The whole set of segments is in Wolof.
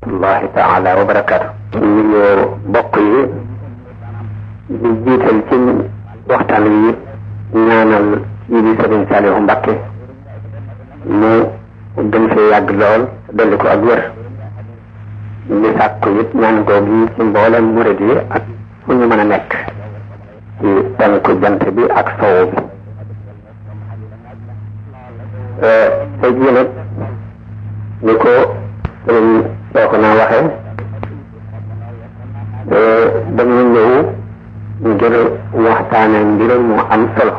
rahmatullahi taala wa barakaatu. ñu ngi bokk yi di jiital ci waxtaan wi ñaanal kii di Sëriñ Saalihu Mbàkke mu gën fee yàgg lool dolli ko ak wér di sàkku it ñaan googu yi ci mboolem murid yi ak fu ñu mën a nekk ci penku jant bi ak sowu bi tey jii nag ni ko sëriñ soo ko naa waxe dañu ñëw ngir waxtaane mbir mu am solo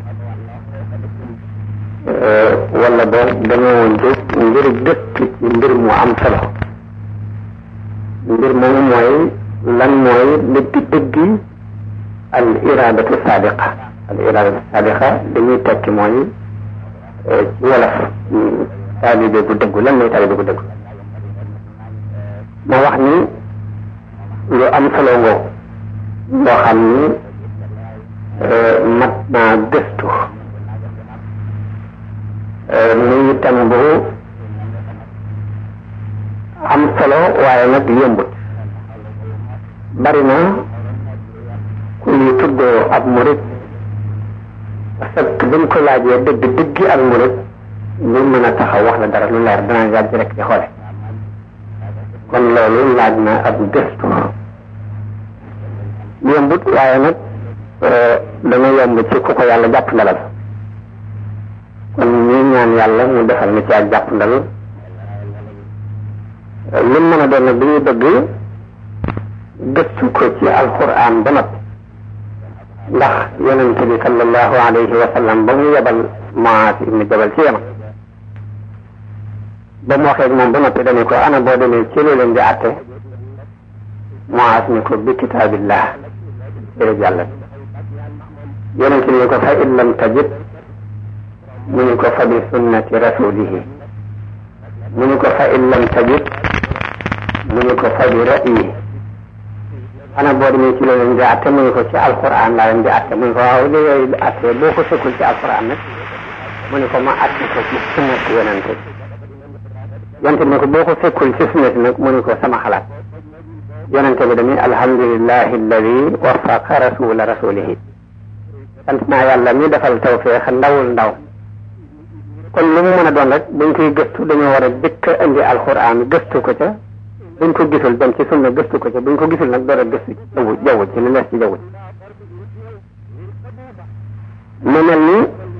wala boog dañoo jóg ngir gëstu ci mbir mu am solo mbir moomu mooy lan mooy dëgg dëggi al iradatu sadiqa al iradatu sadiqa dañuy tekki mooy ci wolof taalibe bu dëggu lan mooy taalibe bu dëggu ma wax ni lu am solo ngoo loo xam ni mat naa gëstu muy itam bu am solo waaye nag yombut bari na ku ñu tuddoo ab murit parce que buñ ko laajee dëgg dëggi ak murit lu mën a taxaw wax la dara lu leer danaa yàgg rek di xoole kon loolu laaj na ab gëstu yombut waaye nag dana yomb ci ku ko yàlla jàpp ndalal kon ñuy ñaan yàlla mu defal na ci ak jàpp ndal lu mën a doon nag dañuy bëgg gëstu ko ci alquran ba noppi ndax yonente bi sallallahu alayhi wa sallam ba mu yebal Muaaz ibn Jabal ci Yaman ba mu waxee moom ba noppi dañu ko ana boo demee ci lu leen di àtte Muaaz ni ko bi kitaabillah jërëjëf yàlla yonente ni ko fa in lam tajid mu ni ko fa bi sunnati rasulihi mu ni ko fa in lam tajid mu ni ko fa bi ra'yi ana boo demee ci loolu leen di atte mu ni ko ci alquran laa leen di atte mu ni ko waaw li yooyu di atte boo ko fekkul ci alquran nag mu ni ko ma atte ko ci sunnati yonente yonente bi ne ko boo ko fekkul ci sunnati nag mu ni ko sama xalaat yonente bi dañuy alhamdulillahi alladi wafaqa rasula rasulihi sant naa yàlla mi defal tawfeex ndawul ndaw kon lu mu mën a doon rek dañ koy gëstu dañoo war a jëkk a indi alquran gëstu ko ca buñ ko gisul dem ci sunna gëstu ko ca buñ ko gisul nag door a gëstu ci jaww jaww ci li lees ci jaww mu mel ni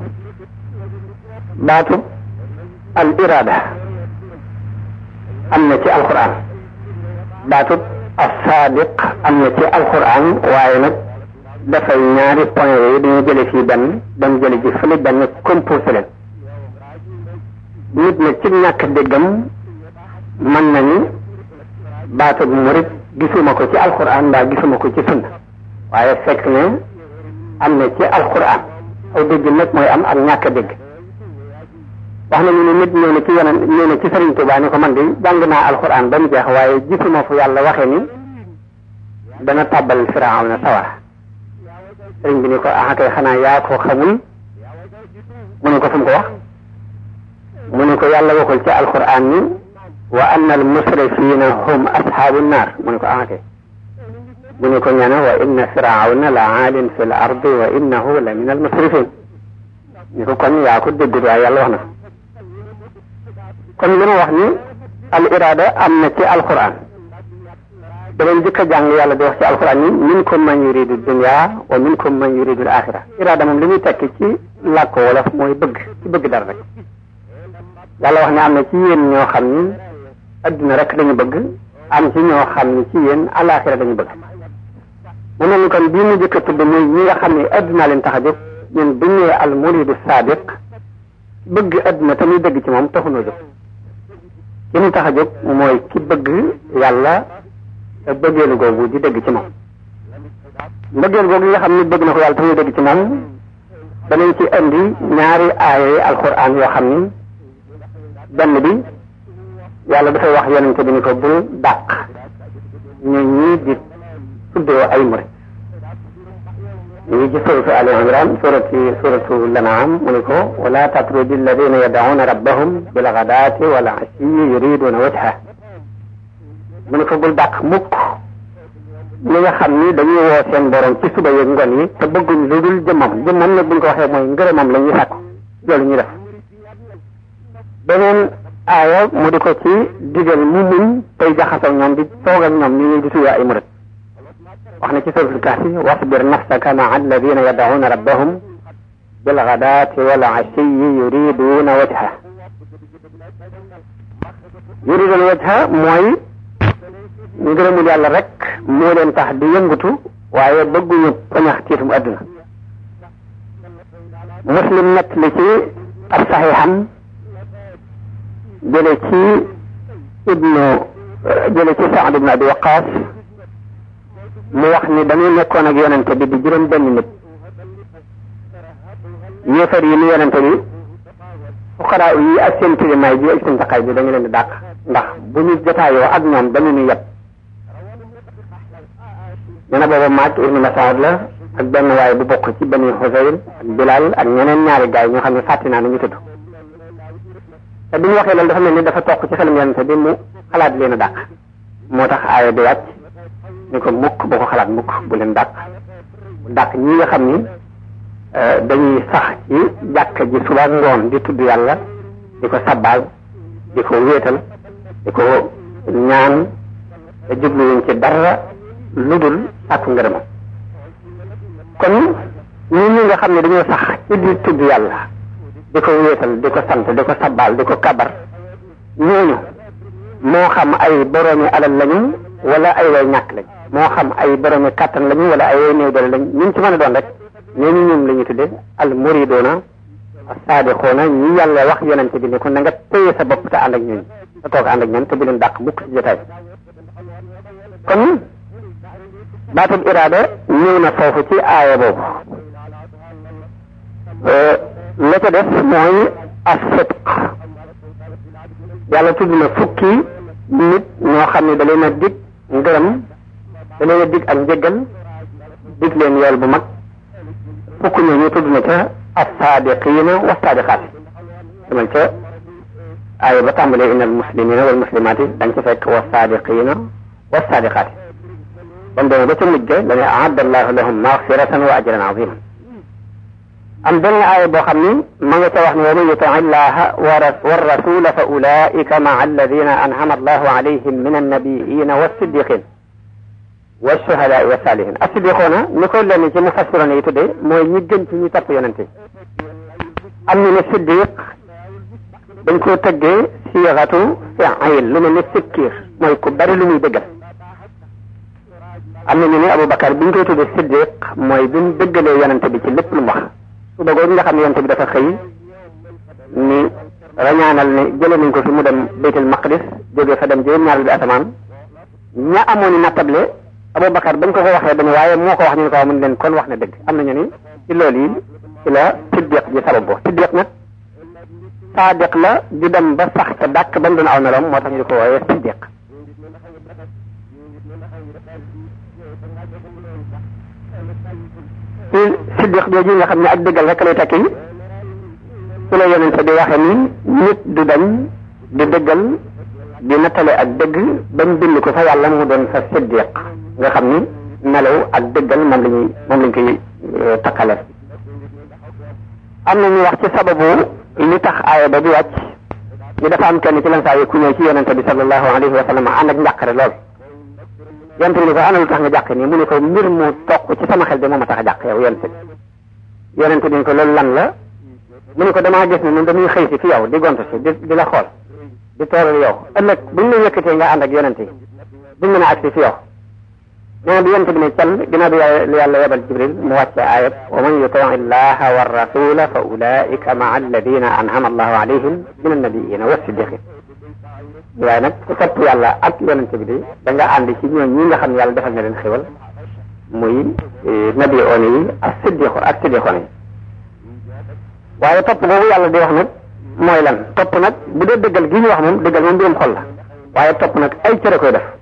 baatu al irada am na ci alquran baatu as sadiq am na ci alquran waaye nag dafay ñaari point yooyu dañu jële fii benn dem jële ji fële benn composé leen nit nag ci ñàkk déggam mën na ni baatu murit gisuma ko ci alquran mbaa gisuma ko ci sunna waaye fekk ne am na ci alquran aw dégg nag mooy am ak ñàkk dégg wax nañu ne nit ñëw na ci yeneen ñëw na ci Sëriñ Tuubaa ni ko man de jàng naa alquran ba mu jeex waaye gisuma fu yàlla waxee ni dana tàbbal Firawna sawara sëriñ bi ni ko ah kay xanaa yaa ko xamul mu ne ko fu mu ko wax mu ne ko yàlla waxul ci alquran ni wa anna al musrifina hum ashaabu naar mu ne ko ah kay mu ne ko ñana wa inna firawna la aalin fi l ardi wa innahu la min al musrifin ni ko kon yaa ko déggut waaye yàlla wax na kon li ma wax ni al irada am na ci alquran da leen jëkk a jàng yàlla di wax ci alquran ni minkum man yuridu dunya wa minkum man yuridu al axira irada moom li muy tekki ci làkk wolof mooy bëgg ci bëgg dara rek yàlla wax ne am na ci yéen ñoo xam ni adduna rek dañu bëgg am ci ñoo xam ni ci yéen alaxira dañu bëgg mu mel ni kon bii mu jëkk a tudd muy ñi nga xam ne adduna leen tax a jóg ñun bu ñëwee al muridu sadiq bëgg adduna te muy dëgg ci moom taxunoo jóg ki ñu tax a jóg mooy ki bëgg yàlla te bëggeelu googu di dëgg ci moom mbëggeel googu nga xam ni bëgg na ko yàlla te muy dëgg ci moom danañ ci indi ñaari aaya yi alquran yoo xam ni benn bi yàlla dafay wax yonente bi ni ko bul dàq ñu ñii di tuddoo ay murit ñu ngi ci suratu ali imran surati suratu lanaam mu ni ko wala tatrudi alladina yad'una rabbahum bilghadati wal ashiyi yuriduna wajha mu ne ko bul dàq mukk ñi nga xam ni dañuy woo seen borom ci suba yeeg ngoon yi te bëgguñ lu dul jëmmam jëmmam nag buñ ko waxee mooy ngërëmam la ñuy sàkku loolu ñu def beneen aaya mu di ko ci digal mu muñ tey jaxasoo ñoom di toog ak ñoom ñu ñuy di tuye ay murit wax na ci suratul kahfi wasbir nafsaka maa alladina yad'una rabbahum bilghadaati wal ashiyi yuriduna wajha yuriduna wajha mooy ngërëmul yàlla rek moo leen tax di yëngutu waaye bëgguñu pañax tiitum adduna muslim nett li ci ab saxiixam jële ci ibnu jële ci Saad ibnu Abi Waqaas mu wax ni dañuy nekkoon ak yonente bi di juróom benn nit yéefar yi ni yonente bi fuqaraa yi ak seen tilimaay bi ak seen taqaay bi dañu leen di dàq ndax bu ñu jotaayoo ak ñoom dañu ñu yeb ñu ne booba maag ibnu Masaad la ak benn waaye bu bokk ci bani Xusayr ak Bilal ak ñeneen ñaari gaay ñoo xam ne fàtti naa nu ñu tudd te bi ñu waxee loolu dafa mel ni dafa toq ci xelam yonente bi mu xalaat leen a dàq moo tax aaya bi wàcc ni ko mukk boo ko xalaat mukk bu leen dàq bu dàq ñi nga xam ni dañuy sax ci jàkka ji suba ngoon di tudd yàlla di ko sabbaal di ko wéetal di ko ñaan te jubluwuñ ci dara lu dul sàkku ngërëmam kon ñi ñi nga xam ne dañoo sax ci di tudd yàlla di ko wéetal di ko sant di ko sabbaal di ko kabar ñooñu moo xam ay boroomi alal lañu wala ay way ñàkk lañ moo xam ay boroomi kàttan lañu wala ay way néew doole lañ ñu ci mën a doon rek ñooñu ñoom la ñu tudde al muridoona saadixoona ñi yàlla wax yonente bi ne ko na nga téye sa bopp te ànd ak ñooñu te toog ànd ak ñoom te bu leen dàq mukk ci jotaay kon baatub iraada ñëw na foofu ci aaya boobu la ca def mooy as-sidq yàlla tudd na fukki nit ñoo xam ne da leen a dig ngërëm da leen a dig ak njëggal dig leen yool bu mag fukk ñooñu tudd na ca as-saadiqiina wa saadiqaat demal ca aaya ba tàmbalee inna al muslimina wal muslimaati dañ ca fekk wa saadiqiina wa saadiqaat ba mu demee ba ca mujj ga dane aadda allahu lahum magfiratan wa ajran aziman am benn aaya boo xam ni ma nga ca wax ne wa man yuti illaha wa rasula fa ulaika maa alladina anhama allahu alayhim min annabiina wassiddiqin washuhadaai wasalihin assiddiqoona ni ko lenn ci mufassiroon yi tuddee mooy ñi gën ci ñi topp yonente am ñu ne siddiq dañ koo tëggee siixatu fiil lu mel ne sikkiir mooy ku bari lu muy dëggal am na ñu ne Aboubacar bi ñu koy tuddee siddiq mooy bi mu dëggalee yonente bi ci lépp lu mu wax su bëggoon nga xam ne yonente bi dafa xëy ni rañaanal ne jëlee nañ ko fi mu dem baytul maqdis jógee fa dem juróom ñaar bi asamaan ña amoon i nattable Aboubacar bañ ko ko waxee dañu waaye moo ko wax ñu ne ko wax mun leen kon wax na dëgg am nañu ni ci loolu yi ci la siddiq ji sabab bo siddiq nag saadiq la di dem ba sax ca dàkk ba mu doon aw meloom moo tax ñu di ko woowee siddiq ci siddiq jooju nga xam ne ak dëggal rek lay tekki su la yonente di waxe ni nit du dañ di dëggal di nattale ak dëgg bañ bind ko fa yàlla mu doon fa siddiq nga xam ni melaw ak dëggal moom lañuy moom lañ koy takkale am na ñu wax ci sababu li tax aaya ba di wàcc ñu dafa am kenn ci lan saa yi ku ñëw ci yonente bi sallallahu alayhi wa sallam ànd ak njàqare lool yonente bi ni ko ana lu tax nga jàq nii mu ne ko mbir mu toq ci sama xel de moo ma tax a jàq yow yonente bi yonente bi ni ko loolu lan la mu ne ko damaa gis ne ñun dañuy xëy si fi yow di gont si di di la xool di tooral yow ëllëg buñ la yëkkatee nga ànd ak yonente yi duñ mën a agsi fi yow nee na bi yonente bi ne cal ginnaaw bi yàlla yebal jibril mu wàcce ayat wa man yuti illaha wa rasula fa ulaika maa alladina anhama allahu alayhim min annabiina wa siddiqin waaye nag ku topp yàlla ak yonente bi de da nga ànd ci ñooñ ñi nga xam ne yàlla defal na leen xéwal muy nabi oon yi ak siddiqo ak siddiqoon yi waaye topp boobu yàlla di wax nag mooy lan topp nag bu dee dëggal gi ñu wax moom dëggal moom mbirum xol la waaye topp nag ay cëre koy def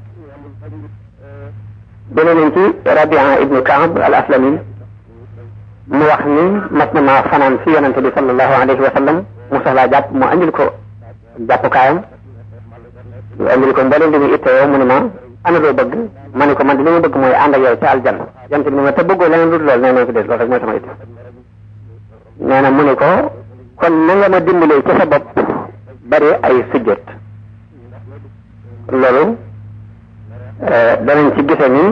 dene nañ ci rabia ibnu kaab al aslami mu wax ni mas na maa fanaan fi yonente bi sallallahu alayhi wa sallam mu soxlaa jàpp mu andil ko jàppukaayam andil ko mboolem li muy ittewoo mu ne ma ana loo bëgg ma ne ko man de li ma bëgg mooy ànd ak yow ca aljanna yonent bi ne ma te bëggoo leneen lu dul loolu nee na ko dee loolu rek mooy sama itte nee na mu ne ko kon na nga ma dimbalee ci sa bopp bari ay sujjot loolu danañ ci gise ni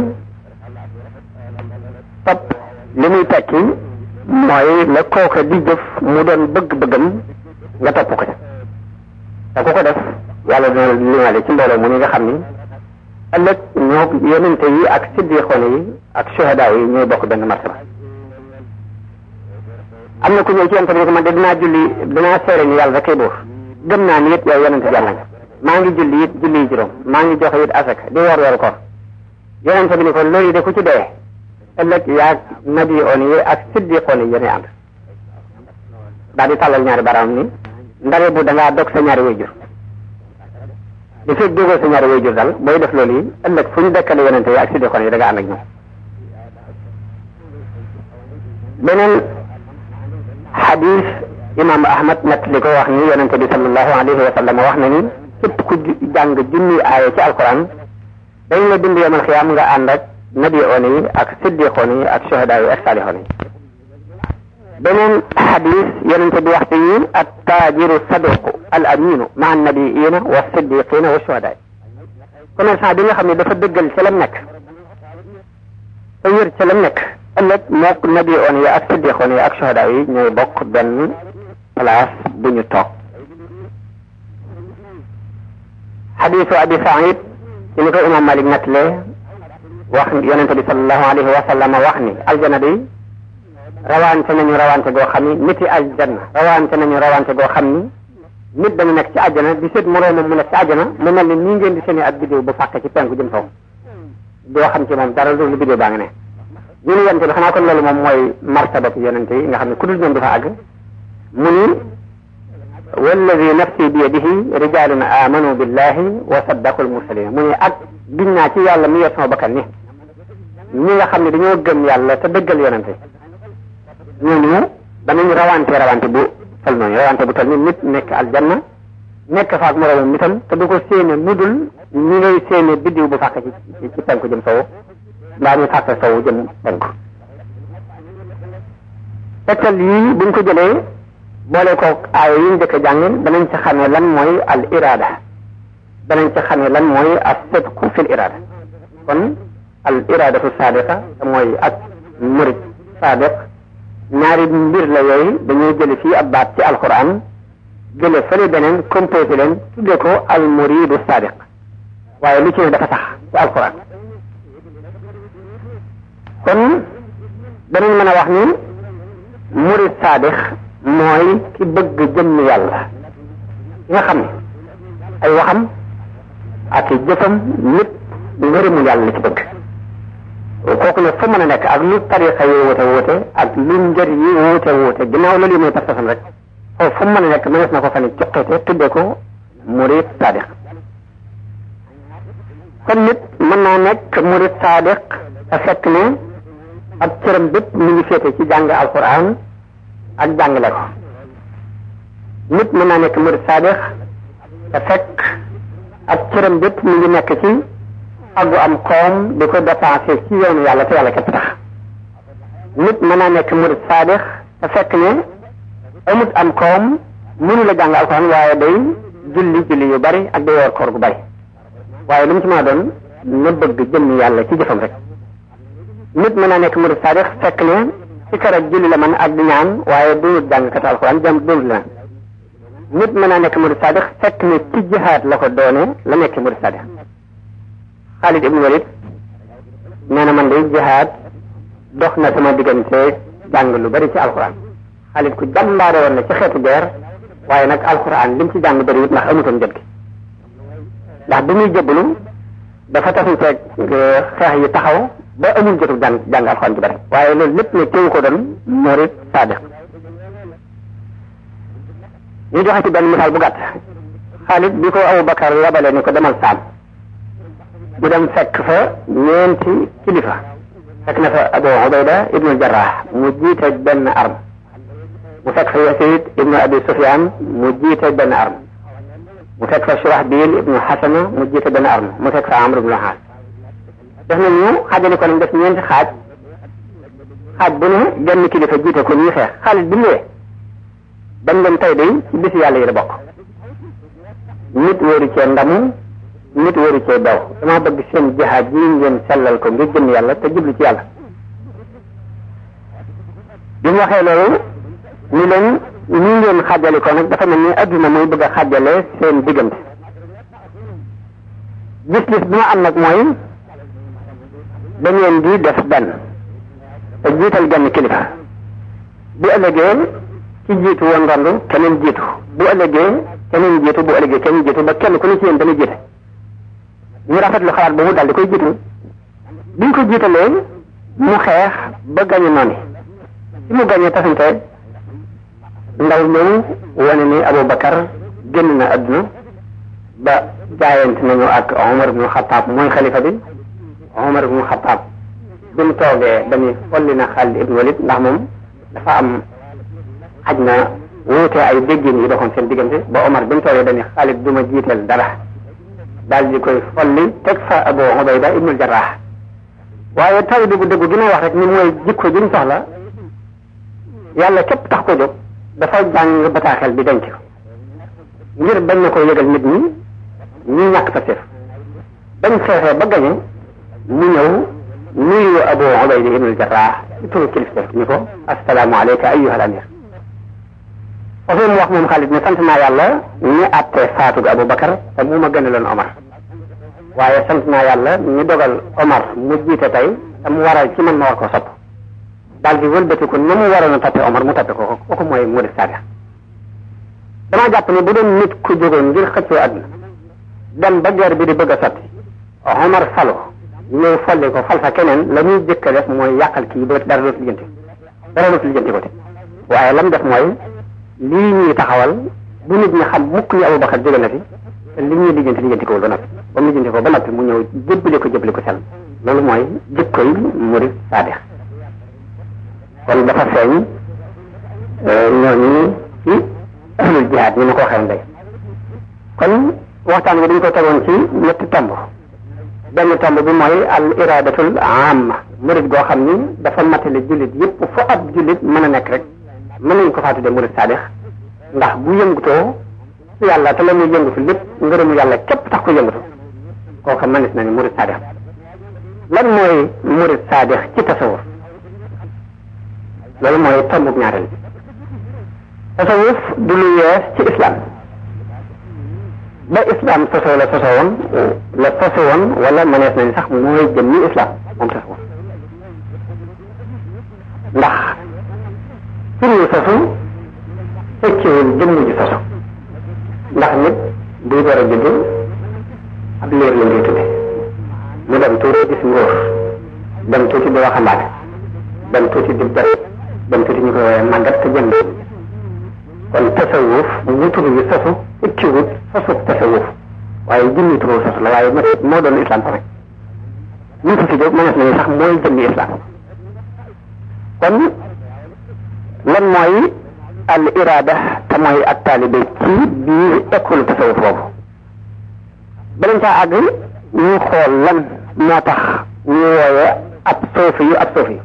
topp li muy tekki mooy la kooka di jëf mu doon bëgg-bëggam nga topp ko ca te ku ko def yàlla dina limaale ci mbooloo mu ni nga xam ni ëllëg ñoo yonente yi ak siddiqoon yi ak shuhada yi ñooy bokk benn martaba am na ku ñëw ci yonente bi ne ko man de dinaa julli dinaa seere ni yàlla rekk buur gëm naa ni it yow yonente yàlla nga maa ngi julli it julli yi juróom maa ngi joxe it asak di woor weeru koor yonente bi ni ko loolu de ku ci dee ëllëg yaag nabi on yi ak siddiqoon yi yéenay ànd daal di tàllal ñaari baraam ni ndare bu dangaa dog sa ñaari wayjur li fekk dogoo sa ñaari wayjur daal booy def loolu yi ëllëg fu ñu dekkale yonente yi ak siddiqoon yi da nga ànd ak ñoom beneen xadis imam ahmad nett li ko wax ni yonente bi sallallahu alayhi wa sallam wax na ni képp ku jàng junni aaya ci alquran dañ la bind yomal xiyaam nga ànd ak nabi oon yi ak siddiqoon yi ak shuhada yi ak saalixoon yi beneen xadis yonente bi waxte yi at taajiru saduqu al aminu ma an nabiina wa siddiqina wa shuhada yi commerçant bi nga xam ne dafa dëggal ca lam nekk te wér ca lam nekk ëllëg mook nabi oon yi ak siddiqoon yi ak shuhada yi ñooy bokk benn place bu ñu toog xadisu abi saïd ci ni ko imam malik nettalee wax yonente bi salallahu alayhi wa sallam wax ni aljana day rawante nañu rawante goo xam ni niti aljanna rawante nañu rawante goo xam ni nit dañu nekk ci àjjana di seet moroomam mu nekk ci àjjana mu mel ni nii ngeen di seeni ak bidéo bu fàkke ci penku jëm kaw doo xam ci moom dara lu bidéo baa nga ne ñu ni yonente bi xanaa kon loolu moom mooy martaba ci yonente yi nga xam ne ku dul ñoom du fa àgg mu ni walladi nafsi bi yadihi rijalun amanu billahi wa saddaqu almursalin mu ni ak giñ naa ci yàlla mi yor sama bakkan ni ñi nga xam ne dañoo gëm yàlla te dëggal yonente ñooñu danañ rawante rawante bu tol noonu rawante bu tol ni nit nekk aljanna nekk fa ak moroomam nitam te du ko séene nudul ñi ngay séene biddiw bu fàkk ci ci penku jëm sowu mbaa ñu fàkk sowu jëm penku tegtal yii buñ ko jëlee boole ko aaya yi njëkk a jàng danañ ci xamee lan mooy al irada danañ ci xamee lan mooy as sidqu fil irada kon al iradatu sadiqa te mooy ak murid sadiq ñaari mbir la yooyu dañoo jële fii ab baat ci alquran jële fële beneen composé leen tudde ko al muridu sadiq waaye lu ci ne dafa sax ci alquran kon danañ mën a wax ni murid sadiq mooy ki bëgg jëmm yàlla ki nga xam ne ay waxam ak i jëfam lépp ngërëmul yàlla la ci bëgg kooku ne fu mën a nekk ak lu tarixa yi woote woote ak lu njër yi woote woote ginnaaw loolu yi mooy pas-pasam rek foofu fu mën a nekk mënees na ko fa ne cuqite tudde ko murid sadiq kon nit mën naa nekk murid sadiq te fekk ne ab cëram bépp mi ngi féete ci jàng alquran ak jàngale ko nit mën naa nekk murid sadiq te fekk ab cëram bépp mi ngi nekk ci aggu am koom di ko dépensé ci yoonu yàlla te yàlla képp tax nit mën naa nekk murid sadiq te fekk ne amut am koom mënu la jàng alquran waaye day julli julli yu bari ak day woor koor gu bari waaye lu mu ci mën a doon na bëgg jëmm yàlla ci jëfam rek nit mën naa nekk murid sadiq fekk ne ci kër ak julli la man ak di ñaan waaye doonut jàngkat alquran jëm doonut la nit mën naa nekk murid sadiq fekk ne ci jihaad la ko doone la nekk murid sadiq Xaalid ibn Walid nee na man de jihaad dox na sama diggante jàng lu bari ci alquran Xaalid ku jàmbaare woon na ci xeetu guerre waaye nag alquran lim ci jàng bëriwut ndax amutoon jot gi ndax bi muy jëbbalu dafa taxu ceeg xeex yi taxaw ba amul jotu jàng jàng alquran ju bari waaye loolu lépp ne teewu ko doon murid sadiq ñu joxe ci benn misaal bu gàtt Xaalid bi ko Abu Bakar yabale ni ko demal saam mu dem fekk fa ñeenti kilifa fekk na fa Abu Ubayda ibnu Jarrah mu jiite benn arme mu fekk fa Yasid ibnu Abi Sufyan mu jiite benn arme mu fekk fa Surahbil ibnu Xasana mu jiite benn arme mu fekk fa Amr ibnu Xaas def na ñu xaajale ko nañ def ñeenti xaaj xaaj bu ne genn kilifa jiite ko ñuy xeex Xaalid bi ñëwee bañ leen tey day ci bisi yàlla yi la bokk nit wóoru cee ndamu nit wóoru cee daw dama bëgg seen jihaad ji ngeen sellal ko ngir jëm yàlla te jublu ci yàlla bi mu waxee loolu ni leen ñi ngeen xàjjale ko nag dafa mel ni adduna muy bëgg a xàjjale seen diggante gis-gis bi ma am nag mooy da ngeen di def benn te jiital genn kilifa bu ëllëgee ci jiitu woon randu keneen jiitu bu ëllëgee keneen jiitu bu ëllëgee keneen jiitu ba kenn ku ne ci yéen dana jiite ñu rafetlu xalaat boobu daal di koy jiitu biñ ko jiitalee mu xeex ba gañe noonu ci mu gañe tasante ndaw ñëw wane ni Aboubacar génn na adduna ba jaayante nañu ak Omar ibnu Xataab mooy xalifa bi Omar ibnu Xataab bi mu toogee dañuy folli na Xaalid ibnu Walid ndax moom dafa am xaj na wuute ay déggin yi doxoon seen diggante ba Omar bi mu toogee dañuy Xaalid du ma jiiteel dara daal di koy folli teg fa Abu Ubayda ibnul Jarraax waaye taw bi bu dëggu gi may wax rek ni mooy jikko ji ñu soxla yàlla képp tax ko jóg dafa jàng bataaxel bi denc ko ngir bañ na ko yëgal nit ñi ñu ñàkk sa sef bañ xeexee ba gañe mu ñëw nuyu Abu Ubayda ibnul Jarraax ci turu kilifte ni ko assalaamu alayka ayyuhal amir foofu mu wax moom Xaalid ne sant naa yàlla ñi àttee faatug Abu Bakar te mu ma gënaloon Omar waaye sant naa yàlla ñi dogal Omar mu jiite tey te mu waral ci man ma war ko sopp daal di wëlbati ko na mu waroon a toppe Omar mu toppe ko kooku mooy murid saadiq damaa jàpp ne bu doon nit ku jógoon ngir xëccoo àdduna dem ba guerre bi di bëgg a sotti Omar falu ñëw folli ko fal fa keneen la muy jëkk a def mooy yàqal kii ba dara dootu lijjanti dara dootu lijjanti ko te waaye lam def mooy lii ñuy taxawal bu nit ñi xam mukk ni Abu Bakar jóge na fi te li ñuy lijjanti lijjanti ko ba noppi ba mu lijjanti ko ba noppi mu ñëw jébbali ko jébbali ko sell loolu mooy jikkoy murid saadiq kon dafa feeñ ñooñu ci ahlul jihaad ni ma ko waxee ndey kon waxtaan bi dañ ko tegoon ci ñetti tomb benn tomb bi mooy al iradatul amma murid goo xam ni dafa matale jullit yépp fu ab jullit mën a nekk rek mën nañ ko faa tuddee murid saadix ndax bu yëngutoo su yàlla te la muy yëngutu lépp ngërëmu yàlla képp tax ko yëngutu kooka mënees na ni murid saadix lan mooy murid saadix ci tasawuf loolu mooy tombub ñaareel bi tasawuf du lu yees ci islam ba islam sosoo la sosoo woon la soso woon wala mënees nañ sax mooy jëm ni islam moom tasawuf ndax tur yu sosu fekkiwul jëmm ji sosu ndax nit buy door a judd ab liir la ngay tudde mu dem tuuti gis ngóor dem tuuti di waxambaane dem tuuti di bet dem tuuti ñu koy woowee màggat te jënd kon tasawuf mu tur yu sosu fekkiwul sosu tasawuf waaye jëmmi turu sosu la waaye moo doon islam tamit ñu ko fi jóg mënees nañu sax mooy jëmmi islam kon lan mooy al irada te mooy ak taalibe ci biir école tasawuf boobu balañ caa àgg ñu xool lan moo tax ñu wooye ab soofi yu ab soofi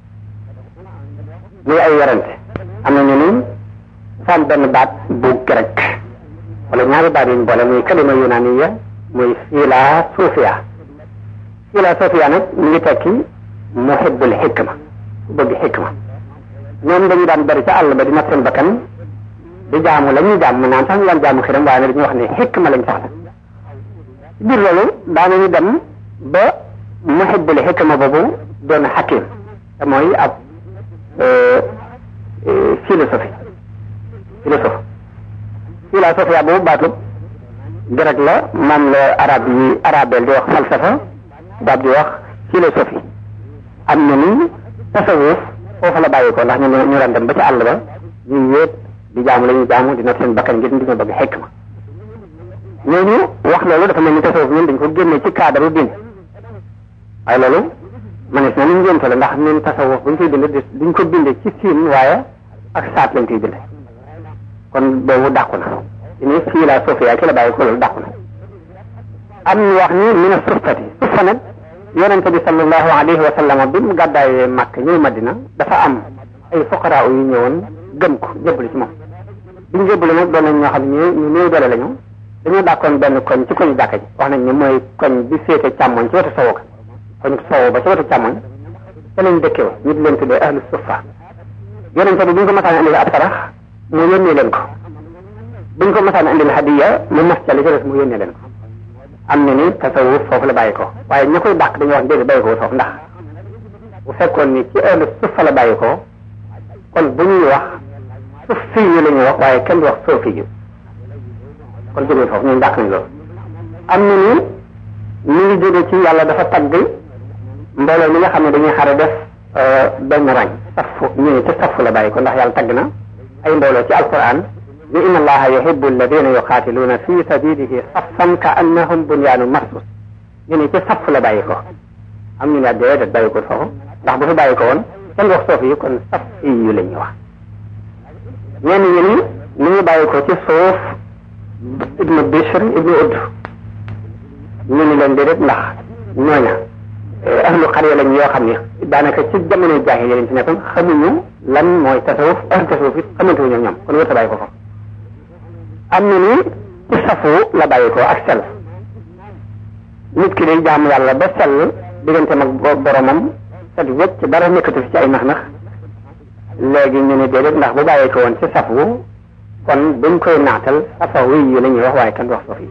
muy ay werante am na ñu ni faam benn baat bu grec wala ñaari baat yuñ boole muy kalima yunaniya muy philosophia philosophia nag mi ngi tekki muhibbul hikma ku bëgg hikma ñoom dañu daan bari ca àll ba di nat seen bakkan di jaamu la ñuy jaamu naan sax ñu daan jaamu xiram waaye nag dañuy wax ne hikma lañ soxla ci biir loolu daanañu dem ba muhibbul hikma boobu doon hakim te mooy ab philosophie philosophe philosophia boobu baatub grec la moom la arab yi arabel di wax falsafa daab di wax philosophie am na ni tasawuf foofu la bàyyi ko ndax ñu ñu daan dem ba ci àll ba ñuy wéet di jaamu la ñuy jaamu di not seen bakkan ngir di ñu bëgg xekma ñooñu wax loolu dafa mel ni tasawuf ñun dañ ko génne ci cadre din waaye loolu manees na ni njënte la ndax ñun tasawuf buñ koy bind duñ ko binde ci siin waaye ak saat lañ koy binde kon boobu dàqu na ci ni fii laa suufiya ki la bàyyi ko loolu dàqu na am ñu wax ni min a suffati suffa nag yonente bi sallallahu alayhi wa sallam bi mu gàddaayee Makka ñëw Madina dafa am ay fuqaraa yu ñëwoon gëm ko jébbalu ci moom bi ñu jébbalu nag doon nañ ñoo xam ne ñu néew doole lañu dañoo dàkkoon benn koñ ci koñu jàkka ji wax nañ ne mooy koñ bi féete càmmoñ ci wetu sowu ka koñ sowu ba ci wetu càmmoñ te lañ dëkkee woon ñu di leen tuddee ahlu suffa yonente bi bu ñu ko masaan indil ab sarax mu yónnee leen ko bu ñu ko masaan indil hadiya mu mas ca li ci des mu yónnee leen ko am na ni tasawuf foofu la bàyyi ko waaye ña koy dàq dañuy wax déedéet bàyyi ko foofu ndax bu fekkoon ni ci ahlu suffa la bàyyi ko kon bu ñuy wax suffi yu la ñuy wax waaye kenn du wax soofi yu kon jógee foofu ñun dàq nañ loolu am na ni ñu ngi jóge ci yàlla dafa tagg mbooloo mi nga xam ne dañuy xare def benn rang safu ñu ne ci safu la bàyyi ko ndax yàlla tagg na ay mbooloo ci alquran ni inna allaha yuhibbu alladina yuqaatiluuna fi sabilihi saffan ka annahum bunyaanu marsus ñu ne ci safu la bàyyi ko am ñu ne déedéet bàyyi ko foofu ndax bu fi bàyyi ko woon kenn wax soofi yi kon safi yu la ñuy wax ñenn ñi ni ni ñu bàyyi ko ci suuf ibnu Bishr ibnu Udd ñu ni leen déedéet ndax ñooña ahlu xarya lañ yoo xam ne daanaka ci jamono jaahiliya lañ ci nekkoon xamuñu lan mooy tasawuf ahlu tasawuf it xamante wuñu ñoom kon wërta bàyyi ko foofu am na ni ci safu la bàyyi ko ak sell nit ki day jaamu yàlla ba sell diggante mag boromam set wecc dara nekkatu fi ci ay nax-nax léegi ñu ne déedéet ndax bu bàyyi ko woon ci safu kon buñ koy naatal safawi yi la ñuy wax waaye kenn du wax suuf yi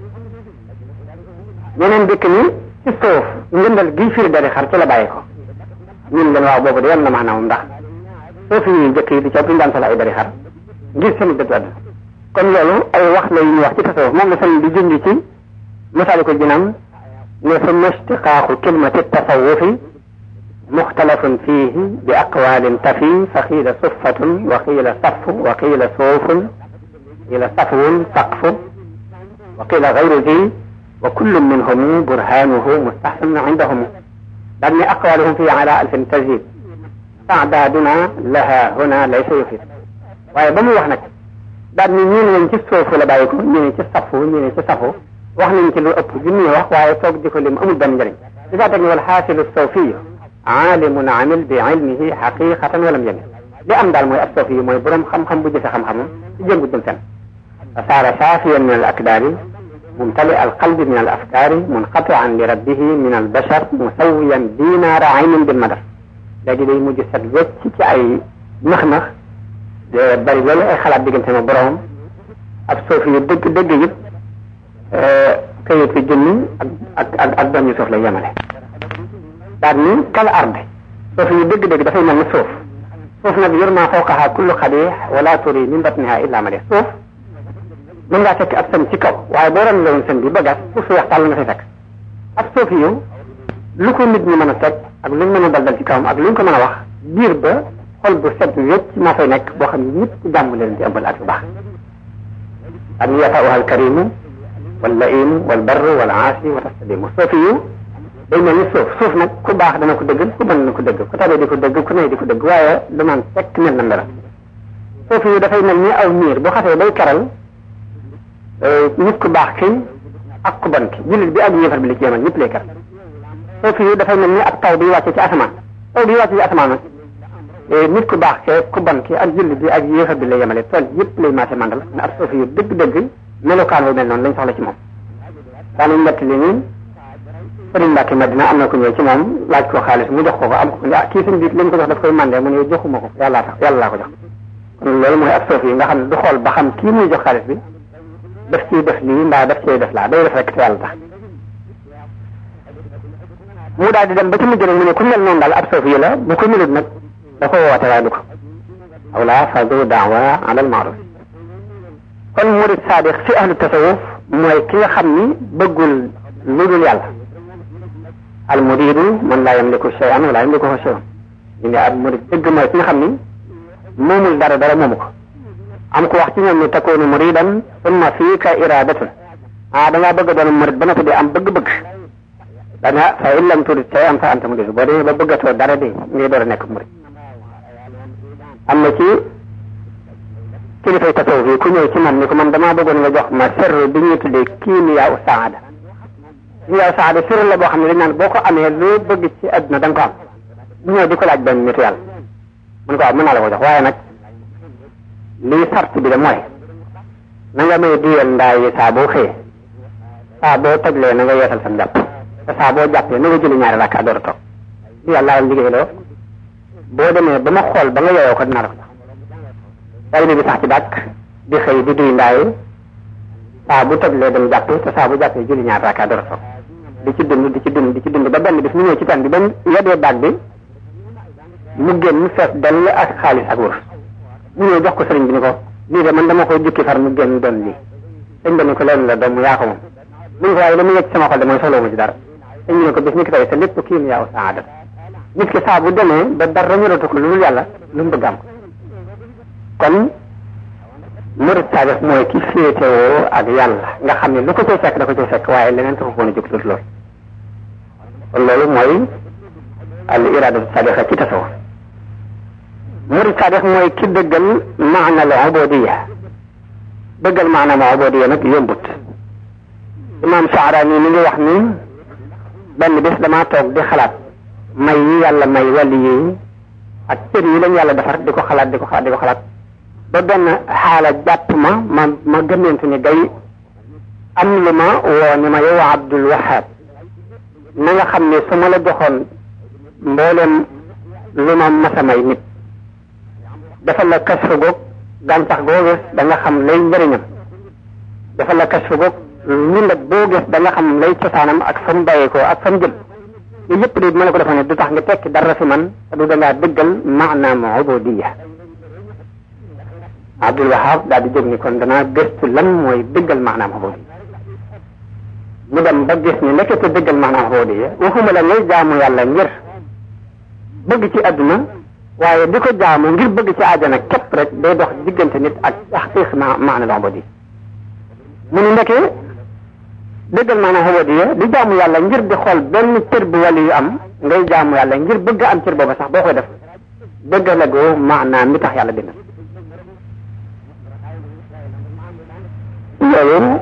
ñeneen dëkk ni ci suuf ngëndal gi firi dari xar ci la bàyyi ko ñun leen waaw boobu de yam na maanaam ndax suuf yi jëkk yi di ca duñ daan sala ay dari xar ngir seen dëddu àdduna kon loolu ay wax la yu ñuy wax ci tasawuf moom la sëñ di junj ci masaalikul jinaan ne summa ishtiqaaqu kilmati tasawufi muxtalafun fiihi bi aqwaalin tafi fa qiila suffatun wa qiila safu wa qiila suufun qiila safwun saqfu wa qiila gayru zi wa kullun minhum burhanuhu mustahsanun indahum daal ni aqwaaluhum fii ala alfin tazid taadaaduna laha huna laysa yufid waaye ba mu wax nag daal ni ñii ne ci suufu la bàyyi ko ñii ne ci safu ñii ne ci safu wax nañ ci lu ëpp junni wax waaye toog di ko lim amul benn njëriñ li daa teg ni wal xaasilu sawfiyu aalimun amil bi ilmihi xaqiqatan walam yamil li am daal mooy ab soofi yi mooy borom xam-xam bu jëfe xam-xamam ci jëngu jëm fenn fa saara saafiyan min al akdaari mumtali al qalbi min al afkaari munqatian li rabbihi min al bashar musawiyan dinaara aynin bil madar léegi day mujj set wecc ci ay nax-nax bari loolu ay xalaat diggante ma boromam ab soofi yu dëgg dëgg yëpp kayit fi junni ak ak ak doom yu suuf lay yemale daal ni kal arde suuf yu dëgg-dëgg dafay mel ni suuf suuf nag yurma fawqaha kullu xadix wala turi min batniha illa malih suuf mën ngaa fekk ab sën ci kaw waaye boo ran loon sën bi ba gas suuf su weex tàll nga fay fekk ab suuf yu lu ko nit ñi mën a teg ak luñ mën a dal dal ci kawam ak luñ ko mën a wax biir ba xol bu set wécc moo fay nekk boo xam ne ñëpp ci jàmm leen di ëmbal ak bu baax an yafauha alkarimu wallaimu walbarru walaasi wa taslimu suuf yu day mel ni suuf suuf nag ku baax dana ko dëgg ku bon dana ko dëgg ku tabe di ko dëgg ku nay di ko dëgg waaye lu naan fekk mel na mbera suuf yu dafay mel ni aw miir bu xasee bay keral nit ku baax ki ak ku bon ki jullit bi ak yéefar bi li ci yemal ñëpp lay keral suuf yu dafay mel ni ak taw bi wàcce ci asamaan taw bi wàcce ci asamaan nag nit ku baax ke ku bon ki ak jullit bi ak yéefar bi lay yemale tool yëpp lay maase mandal na ab suuf yu dëgg-dëgg melokaan wu mel noonu lañ soxla ci moom daanañ nett li nii sëriñ Mbàkke Madina am na ko ñëw ci moom laaj ko xaalis mu jox ko ko am ko ah kii suñ biit lañ ko jox daf koy mandé mu ne joxuma ko yàllaa tax yàlla laa ko jox kon loolu mooy ab soof yi nga xam ne du xool ba xam kii muy jox xaalis bi daf ciy def lii mbaa daf ciy def laa day def rek te yàlla tax mu daal di dem ba ci mujj rek mu ne ku mel noonu daal ab soof yi la bu ko melut nag da ko woote waaye du ko awla fadu daawa ala al maaruf kon murid saadiq fi ahlu tasawuf mooy ki nga xam ni bëggul lu dul yàlla al muridu man laa yamliku shay'an wala yamlikuhu shay'un ñu ne ab murid dëgg mooy ki nga xam ni moomul dara dara moomu ko am ko wax ci ñoom ni takunu muridan summa fiika iradatun ah da ngaa bëgg a doon murid ba noppi di am bëgg-bëgg dana fa in lam turid shay'an fa anta murid boo demee ba bëggatoo dara de ngay door a nekk murid am na ci kilifay tasawuf yi ku ñëw ci man ni ko man damaa bëggoon nga jox ma sirru bi ñuy tuddee kiimiyaa u saada kiimiyaa u saada sirru la boo xam ne dañ naan boo ko amee loo bëgg ci àdduna da nga ko am bu ñëw di ko laaj benn nitu yàlla mun ko waaw mën naa la ko jox waaye nag lii sart bi de mooy na nga may duyal ndaa yi saa boo xëyee saa boo tojlee na nga yeesal sam jàpp te saa boo jàppee na nga julli ñaari rakka door a toog li yàlla la liggéey loo boo demee ba ma xool ba nga yeyoo ko dinaa la ko jox taalibe bi sax ci dàkk di xëy di duy ndaay saa bu tojlee dem jàpp te saa bu jàppee julli ñaari rakka door a toog di ci dund di ci dund di ci dund ba benn bis mu ñëw ci tan bi ba yedee baag bi mu génn fees dell ak xaalis ak wër mu ñëw jox ko sëriñ bi ni ko lii de man dama koy jukki far mu génn doon lii sëñ bi ni ko leen la doom yaa ko moom mu ne ko waaye la mu yëg ci sama xol de mooy soxla ma ci dara sëñ bi ne ko bis ni ki tey sa lépp kii yaa saada nit ki saa bu demee ba dara ñoratu ko lu dul yàlla lu mu bëgg am kon murid saadix mooy ki féetewoo ak yàlla nga xam ne lu ko cay fekk da ko cay fekk waaye leneen taxu ko woon a jóg loolu loolu kon loolu mooy al iradatu saadixa ci tasawuf murid saadix mooy ki dëggal maana al ubudiyya dëggal maana al ubudiyya nag yombut imam Saarani mi ngi wax ni benn bis damaa toog di xalaat may yi yàlla may wàlli yi ak cër yi lañ yàlla defar di ko xalaat di ko xalaat di ko xalaat ba benn xaala jàpp ma ma ma gëmmentu ni gay am lu ma woo ni ma yow Abdul Wahab na nga xam ne su ma la joxoon mboolem lu ma masa may nit dafa la kasfu goog gàncax goo gis da nga xam lay njëriñam dafa la kasfu goog ñu nag boo gis da nga xam lay cosaanam ak fa mu bàyyeekoo ak fa mu jëm yooyu yëpp de ma la ko defoon ne du tax nga tekki dara fi man te du dangaa dëggal maanaam ubudiyya Abdul Wahab daal di jóg ni kon danaa gëstu lan mooy dëggal maanaam ubudiyya mu dem ba gis ni nekkete dëggal maanaam ubudiyya waxuma la ngay jaamu yàlla ngir bëgg ci àdduna waaye di ko jaamu ngir bëgg ci àjjana képp rek day dox diggante nit ak taxqiq maanaam ubudiyya mu ni ndeke dëggal maanaam ubudiyya di jaamu yàlla ngir di xool benn cër bu wàllu yu am ngay jaamu yàlla ngir bëgg am cër booba sax boo koy def dëggalagoo maanaam mi tax yàlla bind loolu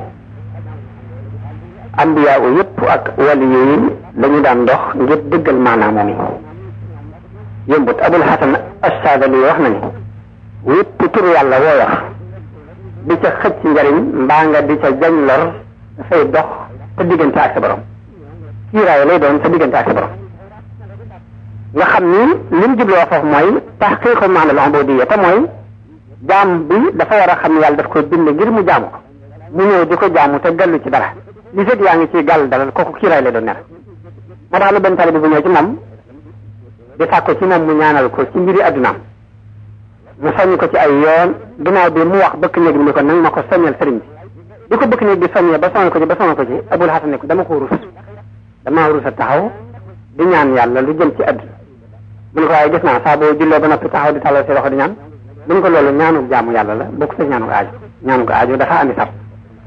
ambiyaa u yëpp ak wàllu yooyu dañu daan dox ngir dëggal maanaam moom yi yombut abul hasan assaadali wax na ni yëpp tur yàlla woo wax di ca xëcc njariñ mbaa nga di ca jañ lor dafay dox sa diggante ak sa borom kiiraay lay doon sa diggante ak sa borom nga xam ni li mu jubloo foofu mooy taxqiiqu maana al ubudiyya te mooy jaam bi dafa war a xam ne yàlla daf koy bind ngir mu jaamu ko mu ñëw di ko jaamu te gallu ci dara li fekk yaa ngi ci gàll dara kooku kiiraay lay doon ner moo tax lu benn tali bi bu ñëw ci moom di sàkko ci moom mu ñaanal ko ci mbiri addunaam mu soññ ko ci ay yoon ginnaaw bi mu wax bëkk néeg bi ni ko nang ma ko soññal sëriñ bi di ko bëkk néeg bi soññee ba soññ ko ci ba soññ ko ci abul hasan ne ko dama ko rus dama rus a taxaw di ñaan yàlla lu jëm ci àdduna mu ne ko waaye gis naa saa boo jullee ba noppi taxaw di talal si loxo di ñaan mu ne ko loolu ñaanu jaamu yàlla la bokk sa ñaanu aajo ñaanu ko aajo dafa andi sab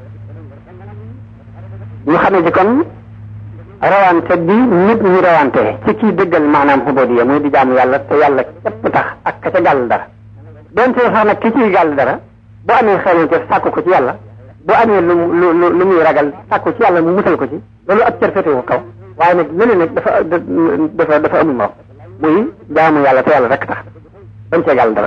ñu xamee ci kon rawante bi nit ñi rawante ci kii dëggal maanaam ubudiyya muy di jaamu yàlla te yàlla képp tax ak ka ca gàll dara donte sax nag ki ciy gàll dara bu amee xeeñante sàkku ko ci yàlla bu amee lu lu lu muy ragal sàkku ci yàlla mu musal ko ci loolu ab cër féetewu kaw waaye nag leneen nag dafa dafa dafa amul moom muy jaamu yàlla te yàlla rek tax bañ cee gàll dara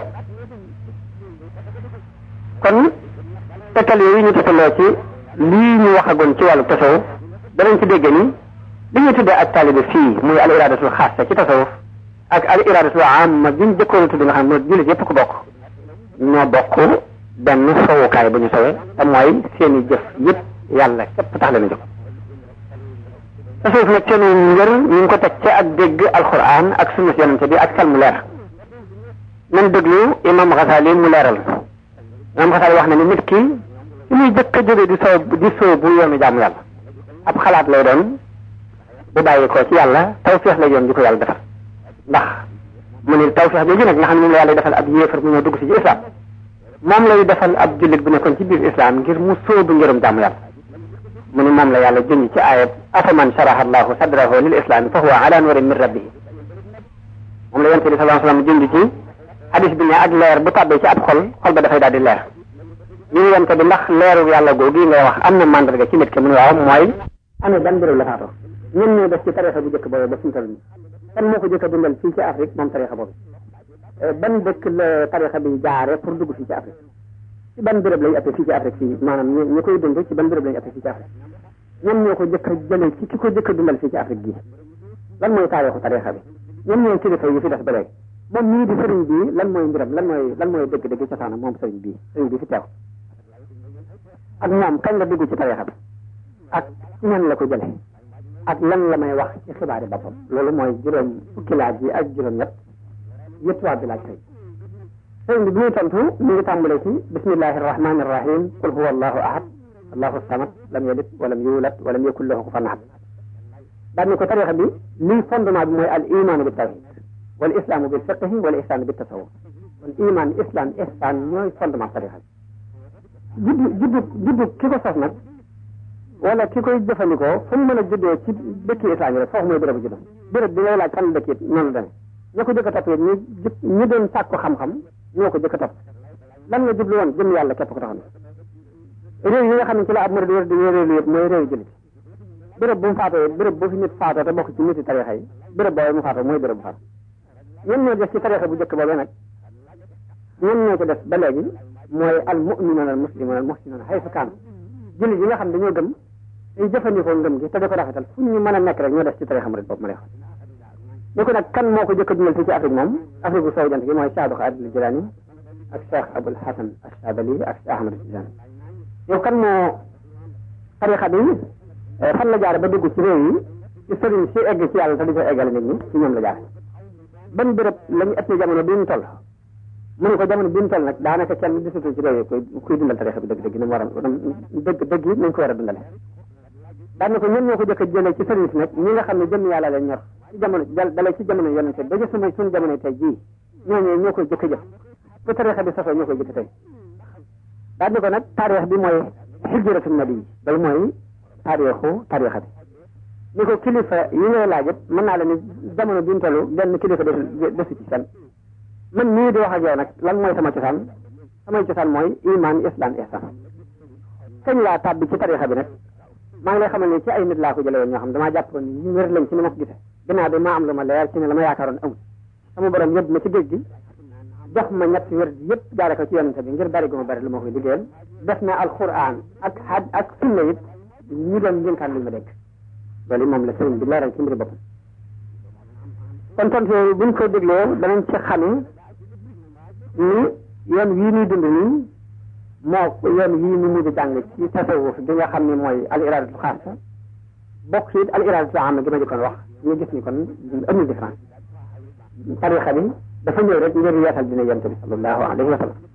kon tekkal yooyu ñu tekkaloo ci lii ñu waxagoon ci wàllu tasawuf danañ ci dégg ni li ñuy tuddee ak taalibe fii muy al iradatul xaasa ci tasawuf ak al iradatul amma bi ñu jëkkoon tudd nga xam ne jullit yëpp ko bokk ñoo bokk benn sowukaay bu ñu sowee te mooy seeni jëf yëpp yàlla képp tax leen a jóg tasawuf nag seeni ngër ñu ngi ko teg ci ak dégg alquran ak sunna si yonente bi ak xel mu leer nan déglu imam Ghazali mu leeral imam Ghazali wax na ni nit ki ci muy jëkk a jóge di soow di soow bu yoonu jaamu yàlla ab xalaat lay doon bu bàyyi ko ci yàlla tawfeex lay doon di ko yàlla defal ndax mu ni tawfeex jooju nag nga xam ne moom la yàlla defal ab yéefar mu ñëw dugg si ci islam moom lay defal ab jullit bu nekkoon ci biir islam ngir mu sóobu ngërëm jaamu yàlla mu ni moom la yàlla junj ci ayat afaman sharaha allahu sadrahu lil islam fa huwa ala nurin min rabbihi moom la yonte bi sallallahu alayhi wasallam junj ci hadis bi ne ak leer bu tàbbee ci ab xol xol ba dafay daal di leer ñu ngi yonte bi ndax leeru yàlla googu nga wax am na mandarga ci nit ki mu ne waaw mooy ana ban béréb la faatoo ñun ñoo def ci tarixa bu njëkk boobu ba fi mu toll nii kan moo ko jëkk a dundal fii ci Afrique moom tarixa boobu ban dëkk la tarixa bi jaare pour dugg fii ci Afrique ci ban béréb lañu ëppee fii ci Afrique fii maanaam ñu ñu koy dund ci ban béréb lañu ëppee fii ci Afrique ñoom ñoo ko jëkk a jëlee ci ki ko jëkk a dundal fii ci Afrique gii lan mooy taarixu tarixa bi ñoom ñooy kilifa yi fi def ba léegi moom ñii di sëriñ bii lan mooy mbiram lan mooy lan mooy dëgg-dëgg cosaanam moom sëriñ bii sëriñ bii fi teew ak moom kañ la dugg ci tarixa bi ak ci ñan la ko jële ak lan la may wax ci xibaari boppam loolu mooy juróom fukki laaj yi ak juróom ñett yëpp waa bi laaj tey sëriñ bi bi muy tontu mi ngi tàmbale ci bismillahi arrahmani arrahim qul huwa allahu ahad allahu samad lam yalid walam yulad walam yakun lahu kufuwan ahad daan ni ko tarixa bi lii fondement bi mooy al imaanu bi tawhid wal islaamu bil fiqhi wal ihsaanu bi tasawuf kon iman islam ihsaan ñooy fondement tarixa bi juddu juddu juddu ki ko sos nag wala ki koy jëfandikoo fu mu mën a juddoo ci dëkki islam yi rek foofu mooy bérébu juddoo béréb bi ngay laaj fan la dëkk it noonu la demee ña ko jëkk a topp it ñu ñu doon sàkku xam-xam ñoo ko jëkk a topp lan la jublu woon jëm yàlla képp ko taxoon réew yi nga xam ne ci la ab murid wér di wéréelu yëpp mooy réew jullit béréb bu mu faatoo béréb bu fi nit faatoo te bokk ci niti tarixa yi béréb boobu mu faatoo mooy béréb bu faatoo ñun ñoo def ci tarixa bu njëkk boobee nag ñun ñoo ko def ba léegi mooy al mu'minuuna al muslimuuna al muhsinuuna haysu kaan jullit yi nga xam dañoo gëm tey jëfandikoo ngëm gi te di ko rafetal fu ñu mën a nekk rek ñoo def ci tarixa murid boobu ma lay wax ñu ko nag kan moo ko jëkk a dundal fii ci Afrique moom Afrique bu soow jant gi mooy Cheikh Abdul Qaadir Jilaani ak Cheikh Abul Hasan Ash-Shaadili ak Cheikh Ahmad Tijaani yow kan moo tarixa bi fan la jaare ba dugg ci réew yi ci sëriñ si egg ci yàlla te di ko eggale nit ñi ci ñoom la jaare ban béréb la ñu ëppee jamono bi ñu toll mu ne ko jamono bi ñu toll nag daanaka kenn gisatu ci réew yi koy kuy dundal tarixa bi dëgg dëgg ni mu war a dëgg dëgg yi nañ ko war a dundale daan na ko ñun ñoo ko jëkk a jëlee ci sëriñ si nag ñi nga xam ne jëmm yàlla leen ñor ci jamono dalee ci jamono yonente ba ci suma suñu jamono tey jii ñooñu ñoo koy jëkk a jëf bu tarixa bi sosoo ñoo koy jëkk tey daan na ko nag taarix bi mooy xijratu nabi loolu mooy taarixu tarixa bi ni ko kilifa yi ngay laajit mën naa la ni jamono bi ñu toll benn kilifa desu ci seen man nii di wax ak yow nag lan mooy sama cosaan samay cosaan mooy iman islam ihsan kañ laa tàbbi ci tarixa bi nag maa ngi lay xamal ne ci ay nit laa ko jëlee woon ñoo xam damaa jàppoon ni ñu wér lañ ci ni ma ko gisee ginnaaw bi maa am lu ma leer ci ne la ma yaakaaroon amul sama borom yóbbu ma ci géej gi jox ma ñetti wér yëpp jaare ko ci yonente bi ngir bari gu ma bari lu ma koy liggéeyal def na alquran ak had ak sunna it ñu doon njënkaan luñ ma dégg loolu moom la sëriñ bi leeral ci mbiri boppam kon tontu yooyu buñ ko dégloo danañ ci xamee ni yoon wii ñuy dund nii moo yoon wii ñu mujj jàng ci tasawuf bi nga xam ne mooy al iradatul xaasa bokk it al iradatul amma gi ma jëkkoon wax ñu gis ni kon amul différence tarixa bi dafa ñëw rek ngir yeesal dina yonte bi sallallahu alayhi wa sallam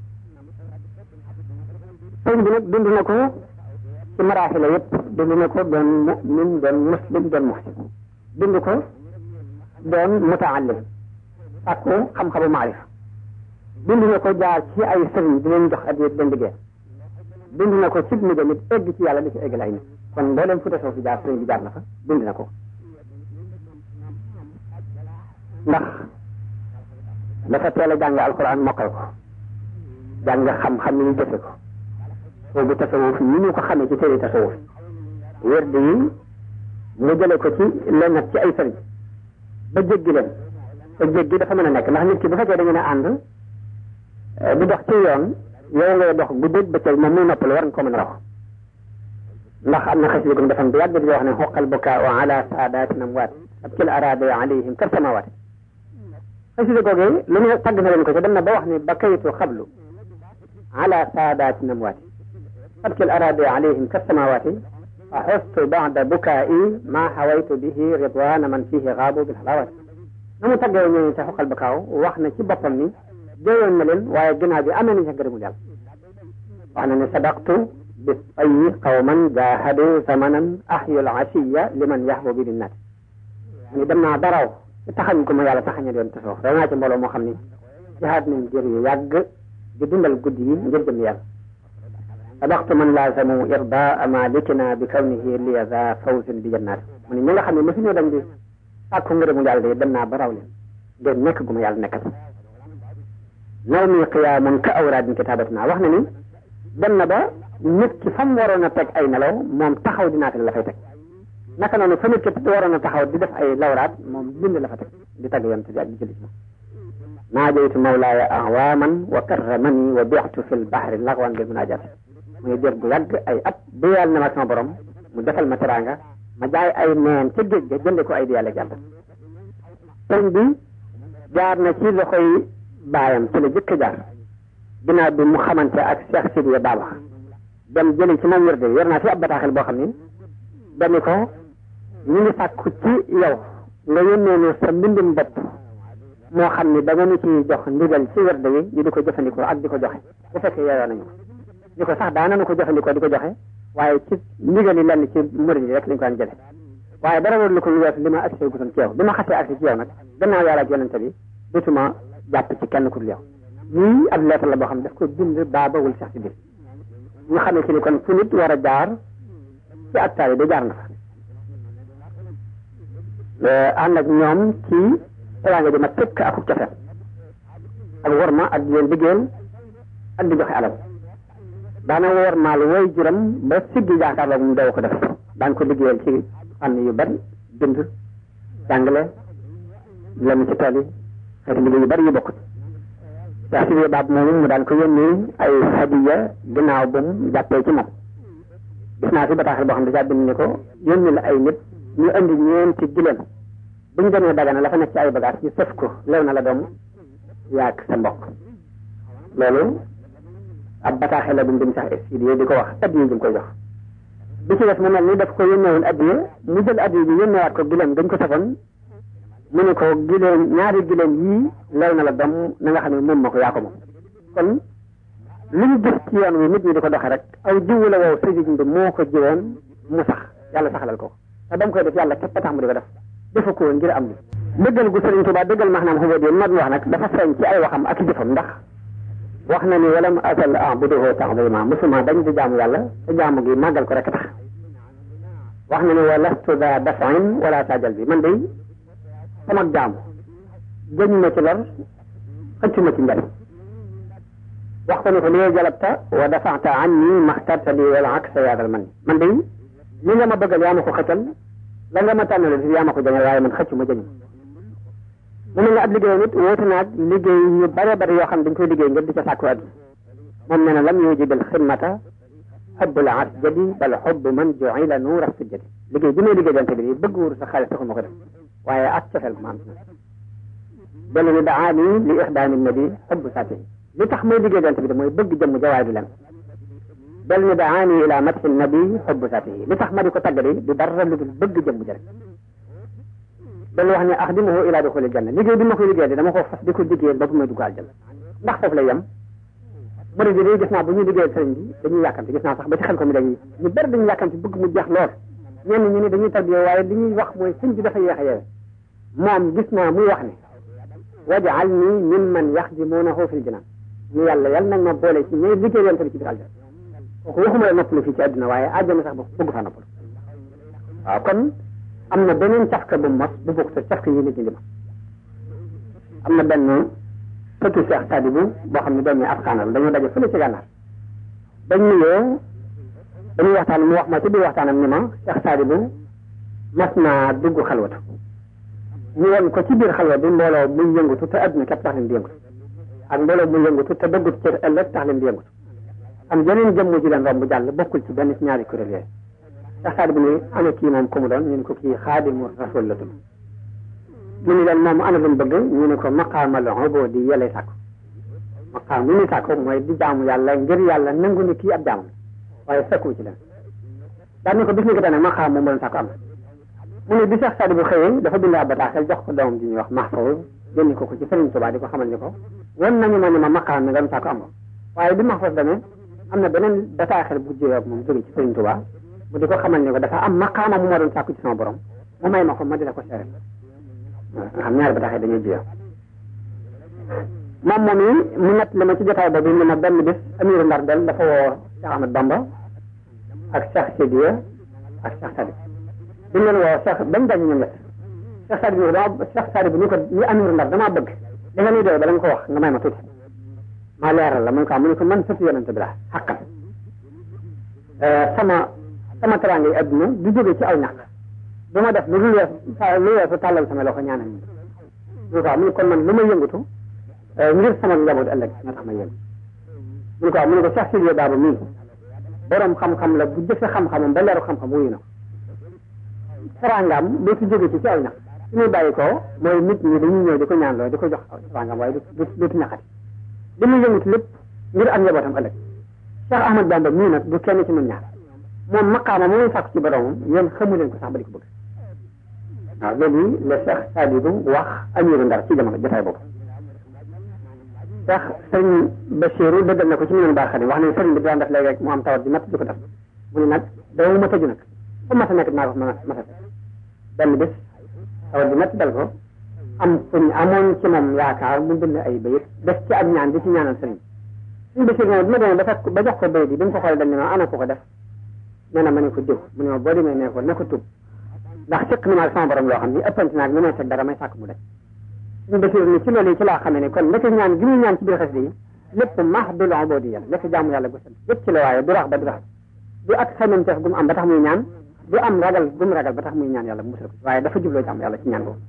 sëriñ bi nag dund na ko ci maraaxila yëpp dund na ko doon mu'min doon muslim doon muhsin dund ko doon mutaallim sàkku xam-xamu maarifa dund na ko jaar ci ay sëriñ di leen jox addiya di leen liggéey dund na ko ci mujj nit egg ci yàlla di ci eggal ay nit kon mbooleem fu tasoo fi jaar sëriñ bi jaar na fa dund na ko ndax dafa teel a jàng alquran mokkal ko jàng xam-xam ni ñu jëfe ko boobu tasawuf yi ñu ko xamee ci téere tasawuf wérd yi mu jële ko ci lenn ci ay sëriñ ba jéggi leen te jéggi dafa mën a nekk ndax nit ki bu fekkee da ngeen a ànd di dox ci yoon yow ngay dox guddeeg bëccëg moom muy noppalu war nga ko mën a raw ndax am na xasida gum defam bi yàgg di wax ne xoqal bukaa wa ala saadatin amwaat abkil araada alayhim kar samawaat xasida googee lu ne tagg na leen ko ci dem na ba wax ne bakaytu xablu ala saadatin amwaat abkil araada alayhim kar samawaati fa xustu bada bukaa'i ma xawaytu bihi ridwana man fihi xaabu bil xalawaat na mu taggee ñooñu te xoqal bukaaw wax na ci boppam ni jooyoon na leen waaye ginnaaw bi amee nañ ca gërëmul yàlla wax na ne sadaqtu bi tayyi qawman jahadu zamanan ahyul asiya liman yahbu bi linnaat ni dem naa daraw ci taxañ ko ma yàlla taxaña doon tasoo da naa ci mbooloo moo xam ni jihaad nañ jër yu yàgg di dundal guddi yi ngir jëm yàlla sadaqtu man laazamu irdaa malikina bi kawnihi liya za fawzin bi jannaat mu ne ñi nga xam ne mosu ñoo dem di sàkku ngërëmu yàlla de dem naa ba raw leen ngir nekk gu ma yàlla nekkal naw mi qiyaamun ka awraadin kitaabatina wax na ni dem na ba nit ki fa mu waroon a teg ay nelaw moom taxaw di naafila la fay teg naka noonu fa nit ki waroon a taxaw di def ay lawraat moom bind la fa teg di tagg yonte bi ak di jëli ci moom naajaytu mawlaaya awaaman wa karramani wa bixtu fi lbahri lagwan bil munajat muy jër bu yàgg ay at bu yàlla na ma sama borom mu defal ma teraanga ma jaay ay neen ca géej ga jënde ko ay di yàlla jàll sëñ bi jaar na ci loxoy baayam ci la jëkk jaar ginnaaw bi mu xamante ak Cheikh Sidiya Baba dem jëli ci moom wér de yor naa fi ab bataaxel boo xam ni dani ko ñu ngi sàkku ci yow nga yónnee nu sa mbindum bopp moo xam ni da nga nu ci jox ndigal ci wér de yi ñu di ko jëfandikoo ak di ko joxe bu fekkee yeyoo nañu ko ñu ko sax daana nu ko jëfandikoo di ko joxe waaye ci ndigal yi lenn ci murid yi rek lañ ko daan jële waaye dara war lu ko lu weesu li ma agsi gutoon ci yow bi ma xasee agsi ci yow nag gannaaw yàlla ak yonente bi dutuma jàpp ci kenn ku dul yow lii ab lettre la boo xam ne daf ko bind baabawul sax si biir ñu xamee ci ni kon fu nit war a jaar ci ak taali da jaar na fa ànd ak ñoom ci teraanga ji ma tëkk ak cofeel ak worma ak di leen liggéeyal ak di joxe alal daana wormaal woy juram ba siggi jaakaarloog mu daw ko def daan ko liggéeyal ci fànn yu bari bind jàngale lenn ci tool yi xeeti liggéey yu bari yu bokkut yaa si biir baab moomu mu daan ko yónni ay hadiya ginnaaw bu mu jàppee ci moom gis naa fi bataaxal boo xam ne daa bind ni ko yónni la ay nit ñu indi ñeenti gileem bu ñu demee dagana la fa nekk ci ay bagage ñu sëf ko lew na la doom yaag sa mbokk loolu ab bataaxal la bu mu bind sax studio di ko wax addiya ji mu koy jox bi ci des mu mel ni daf ko yónneewoon addiya mu jël addiya bi yónneewaat ko gileem dañ ko safoon mu ne ko gileem ñaari gileem yii lew na la doom na nga xam ne moom ma ko yaa ko moom kon lu ñu gis ci yoon wi nit ñi di ko doxee rek aw jiwu la wow sëriñ bi moo ko jiwoon mu sax yàlla saxalal ko te dam koy def yàlla képp tax mu di ko def defa ko woon ngir am ni dëggal gu sëriñ Tuubaa dëggal maanaam xubóot yi mag wax nag dafa feeñ ci ay waxam ak i jëfam ndax wax na ni walam asal abuduhu ta'zima musuma dañ di jaamu yàlla te jaamu gi màggal ko rek tax wax na ni wa lastu da dafain wala tajal bi man day sama jaamu jëñu ma ci lor xëccu ma ci njariñ wax ko ni ko li jalabta wa dafa'ta anni maxtarta li wala aksa yaadal man man day li nga ma bëggal yaa ma ko xëccal la nga ma tànnale fi yaa ma ko jañal waaye man xëccu ma jëñu mu ne nga ab liggéey nit woote naag liggéey yu bare bare yoo xam dañ koy liggéey ngir di ca sàkku àdduna moom nee na lam yujibil xidmata xubbul asjadi bal xubb man ju'ila nuura sujjadi liggéey bi may liggéey jante bi bëgg wuru sa xaalis taxul ma ko def waaye ak cofeel ma am dellu ni daani li ixdaami nabi xubb saati li tax may liggéey jante bi de mooy bëgg jëmm jawaay du leen dellu ni daani ila matxi nabi xubb saati li tax ma di ko tagg di du dara lu dul bëgg jëmm ja rek dañu wax ne axdimuhu ila duxulil janna liggéey bi ma koy liggéey de dama ko fas di ko liggéeyal ba bu may dugg aljanna ndax foofu lay yem murid yi gis naa bu ñuy liggéeyal sëriñ bi dañuy yàkkamti gis naa sax ba ci xel ko mi dañuy ñu bari dañuy yàkkamti bëgg mu jeex lool ñenn ñu ne dañuy tarbiya waaye li ñuy wax mooy sëñ bi dafa yéex a yeewe moom gis naa muy wax ne wajaal nii min man yaxdimunahu fil jinaan ñu yàlla yàlla nag ma boole ci ñooy liggéey yonte bi ci biir aljanna kooku waxuma la noppalu fii ci àdduna waaye àjjana sax bëgg faa noppalu waaw kon am na beneen cafka bu mos bu bokk sa cafka yi nit ñi di mos am na benn sëtu Cheikh Sadibou boo xam ne doomi Afghan la dañoo daje fële ci gànnaar dañ nuyoo dañuy waxtaan mu wax ma ci biir waxtaanam ni ma Cheikh Sadibou mas naa dugg xalwatu ñu won ko ci biir xalwa bi mbooloo muy yëngutu te adduna képp tax leen di yëngutu ak mbooloo muy yëngutu te dëggut ci ëllëg tax leen di yëngutu am yeneen jëmm ji leen romb jàll bokkul ci benn ci ñaari kuréel yooyu Cheikh Sadibou ni ana kii moom ku mu doon ñu ne ko kii xaadimu rasul la tudd mu ni leen moom ana lu mu bëgg ñu ne ko maqaamal ubudi yële sàkku maqaam mi ni sàkku mooy di jaamu yàlla ngir yàlla nangu ni kii ab jaamam waaye fekku ci leen daan ni ko bis ni ko tane maqaam moom doon sàkku am mu ne bi Cheikh Sadibou xëyee dafa bind ab bataaxel jox ko doomam ji ñuy wax Mahfouz yónni ko ko ci Serigne Touba di ko xamal ni ko wan nañu ma ni ma maqaam mi nga doon sàkku am ko waaye bi Mahfouz demee am na beneen bataaxel bu jógee ak moom jóge ci Serigne Touba mu di ko xamal ni ko dafa am maqaama mu ma doon sàkku ci sama borom mu may ma ko ma di la ko seere xam ñaari ba taxee dañuy jiyoo moom moom yi mu nett li ma ci jotaay boobu ni ma benn bis amiru ndar del dafa woo Cheikh Ahmad Bamba ak Cheikh Sidiya ak Cheikh Sadib bi ñu leen woo Cheikh bañ daje ñoom ñett Cheikh Sadib ni dama Cheikh Sadib ni ko ni amiru ndar damaa bëgg li nga nuy doy bala nga ko wax nga may ma tuuti maa leeral la mu ne ko mu ne ko man sëtu yonente bi la xaqal sama sama teraanga yi adduna du jóge ci aw ñàkk du ma def lu dul weesu lu weesu tàllal sama loxo ñaanal ñu mu ko mu ne kon man lu ma yëngatu ngir sama njaboot ëllëg nga tax ma yëngu mu ne ko mu ne ko Cheikh Sidiya Baba mii borom xam-xam la bu jëfe xam-xamam ba leeru xam-xam wuyu na ko teraangaam dootu jóge ci ci aw ñàkk su ñuy bàyyi ko mooy nit ñi dañuy ñëw di ko ñaanloo di ko jox teraangaam waaye du dootu ñàkkati li muy yëngatu lépp ngir am njabootam ëllëg Cheikh Ahmad Bamba mii nag du kenn ci ñun ñaar moom maqaama mooy sàkku ci boromam yéen xamu leen ko sax ba di ko bëgg waaw loolu la Cheikh Sadibou wax amiru Ndar ci jamono jotaay boobu Cheikh sëriñ Bachirou dëggal na ko ci mu baax xadim wax ne sëriñ bi daan def léegi rek mu am tawat bi matt di ko def mu ne nag dama ma tëju nag fu ma sa nekk naa ko ma mata benn bés tawat bi matt dal ko am fu ñu amoon ci moom yaakaar mu bind ay bayit def ci ak ñaan di ci ñaanal sëriñ suñu Bachir moom bi ma demee ba fekk ba jox ko bayit bi bi mu ko xoolee dañ ne ma ana ko ko def nee na ma ne ko diw mu ne ma boo demee ne ko ne ko tub ndax fekk na ma ak sama borom loo xam ni ëppante naag li may teg dara may sàkk mu def suñu Bachir ni ci loolu yi ci laa xamee ne kon ndeke ñaan gi muy ñaan ci biir xasida yi lépp mahdul ubudiyya la lépp jaamu yàlla gu set yëpp ci la waaye du rax ba du rax du ak xememteef gu mu am ba tax muy ñaan du am ragal gu mu ragal ba tax muy ñaan yàlla musal ko waaye dafa jubloo jaamu yàlla ci ñaan boobu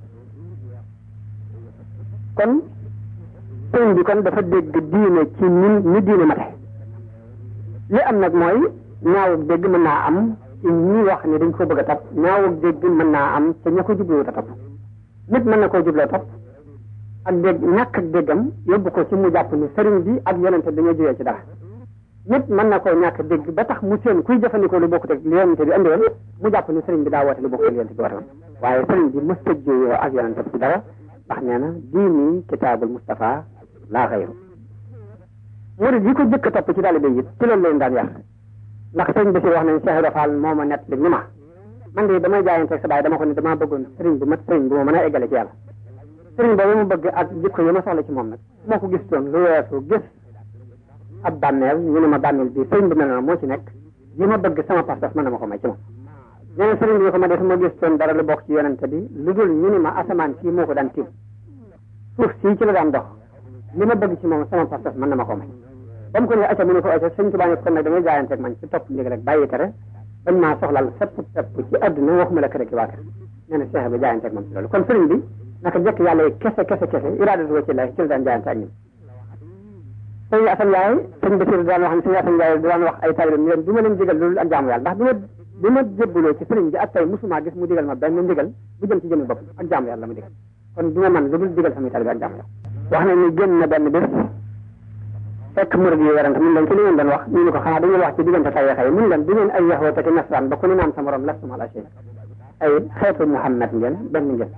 kon sëñ bi kon dafa dégg diine ci ñun ñu diine mate li am nag mooy ñaawug dégg mën naa am ci ñi wax ne dañ ko bëgg a topp ñaawug dégg mën naa am ca ña ko jubloo ta topp nit mën na koo jubloo topp ak dégg ñàkk ak déggam yóbbu ko ci mu jàpp ni sëriñ bi ak yonente dañoo jógee ci dara nit mën na koo ñàkk dégg ba tax mu seen kuy jëfandikoo lu bokkut ak li yonente bi andi woon mu jàpp ni sëriñ bi daa woote lu bokkut ak li yonente bi woote woon waaye sëriñ bi mësta jóyoo ak yonente bi ci dara ndax nee na diini kitaabul Mustafa laa xayru murid yi ko jëkk a topp ci taalibe yi ci loolu leen daan yar ndax sëriñ bi si wax nañ Cheikh Ibra Fall moo ma nett li ni ma man de damay jaayante sa baay dama ko ne damaa bëggoon sëriñ bi mat sëriñ bi ma mën a eggale ci yàlla sëriñ boobu mu bëgg ak jikko yi ma soxla ci moom nag moo ko gis toon lu weesu gis ab bànneel ñu ne ma bànneel bi sëriñ bi mel na moo ci nekk yi ma bëgg sama pas-pas mën na ma ko may ci moom nee na sëriñ bi ko ma def ma gis toon dara lu bokk ci yonente bi lu dul ñu ni ma asamaan kii moo ko daan tiim suuf sii ci la daan dox li ma bëgg ci moom sama pas-pas mën na ma ko may ba mu ko ne acca mu ne ko acca sëñ Tuubaa ne kon nag damay jaayante ak man ci topp léegi rek bàyyi tere bañ maa soxlal fépp fépp ci àdduna waxuma la kër ak waa kër nee na Cheikh bi jaayante ak moom ci loolu kon sëriñ bi naka jëkk yàlla yi kese kese kese iraadatu wa ci la ci la daan jaayante ak ñun sëñ Asan Njaay sëñ Basiru daan wax ne sëñ Asan Njaay daan wax ay taalibeem leen du ma leen digal loolu ak jaamu yàlla ndax bi ma bi ma jébbaloo ci sëriñ bi ak tey musuma gis mu digal ma benn ndigal bu jëm ci jëmmi bopp ak jaamu yàlla ma digal kon du ma man lu dul digal samay taalibe ak jaamu yàlla wax na ni génn na benn bés fekk murid yi werante mun leen ci li ngeen doon wax ñu ne ko xanaa dañuy wax ci diggante tariixa yi mun leen du ngeen ay yaxoo te nasraan ba ku ne naan sa morom lastum ala shay ay xeetu Muhammad ngeen benn ngeen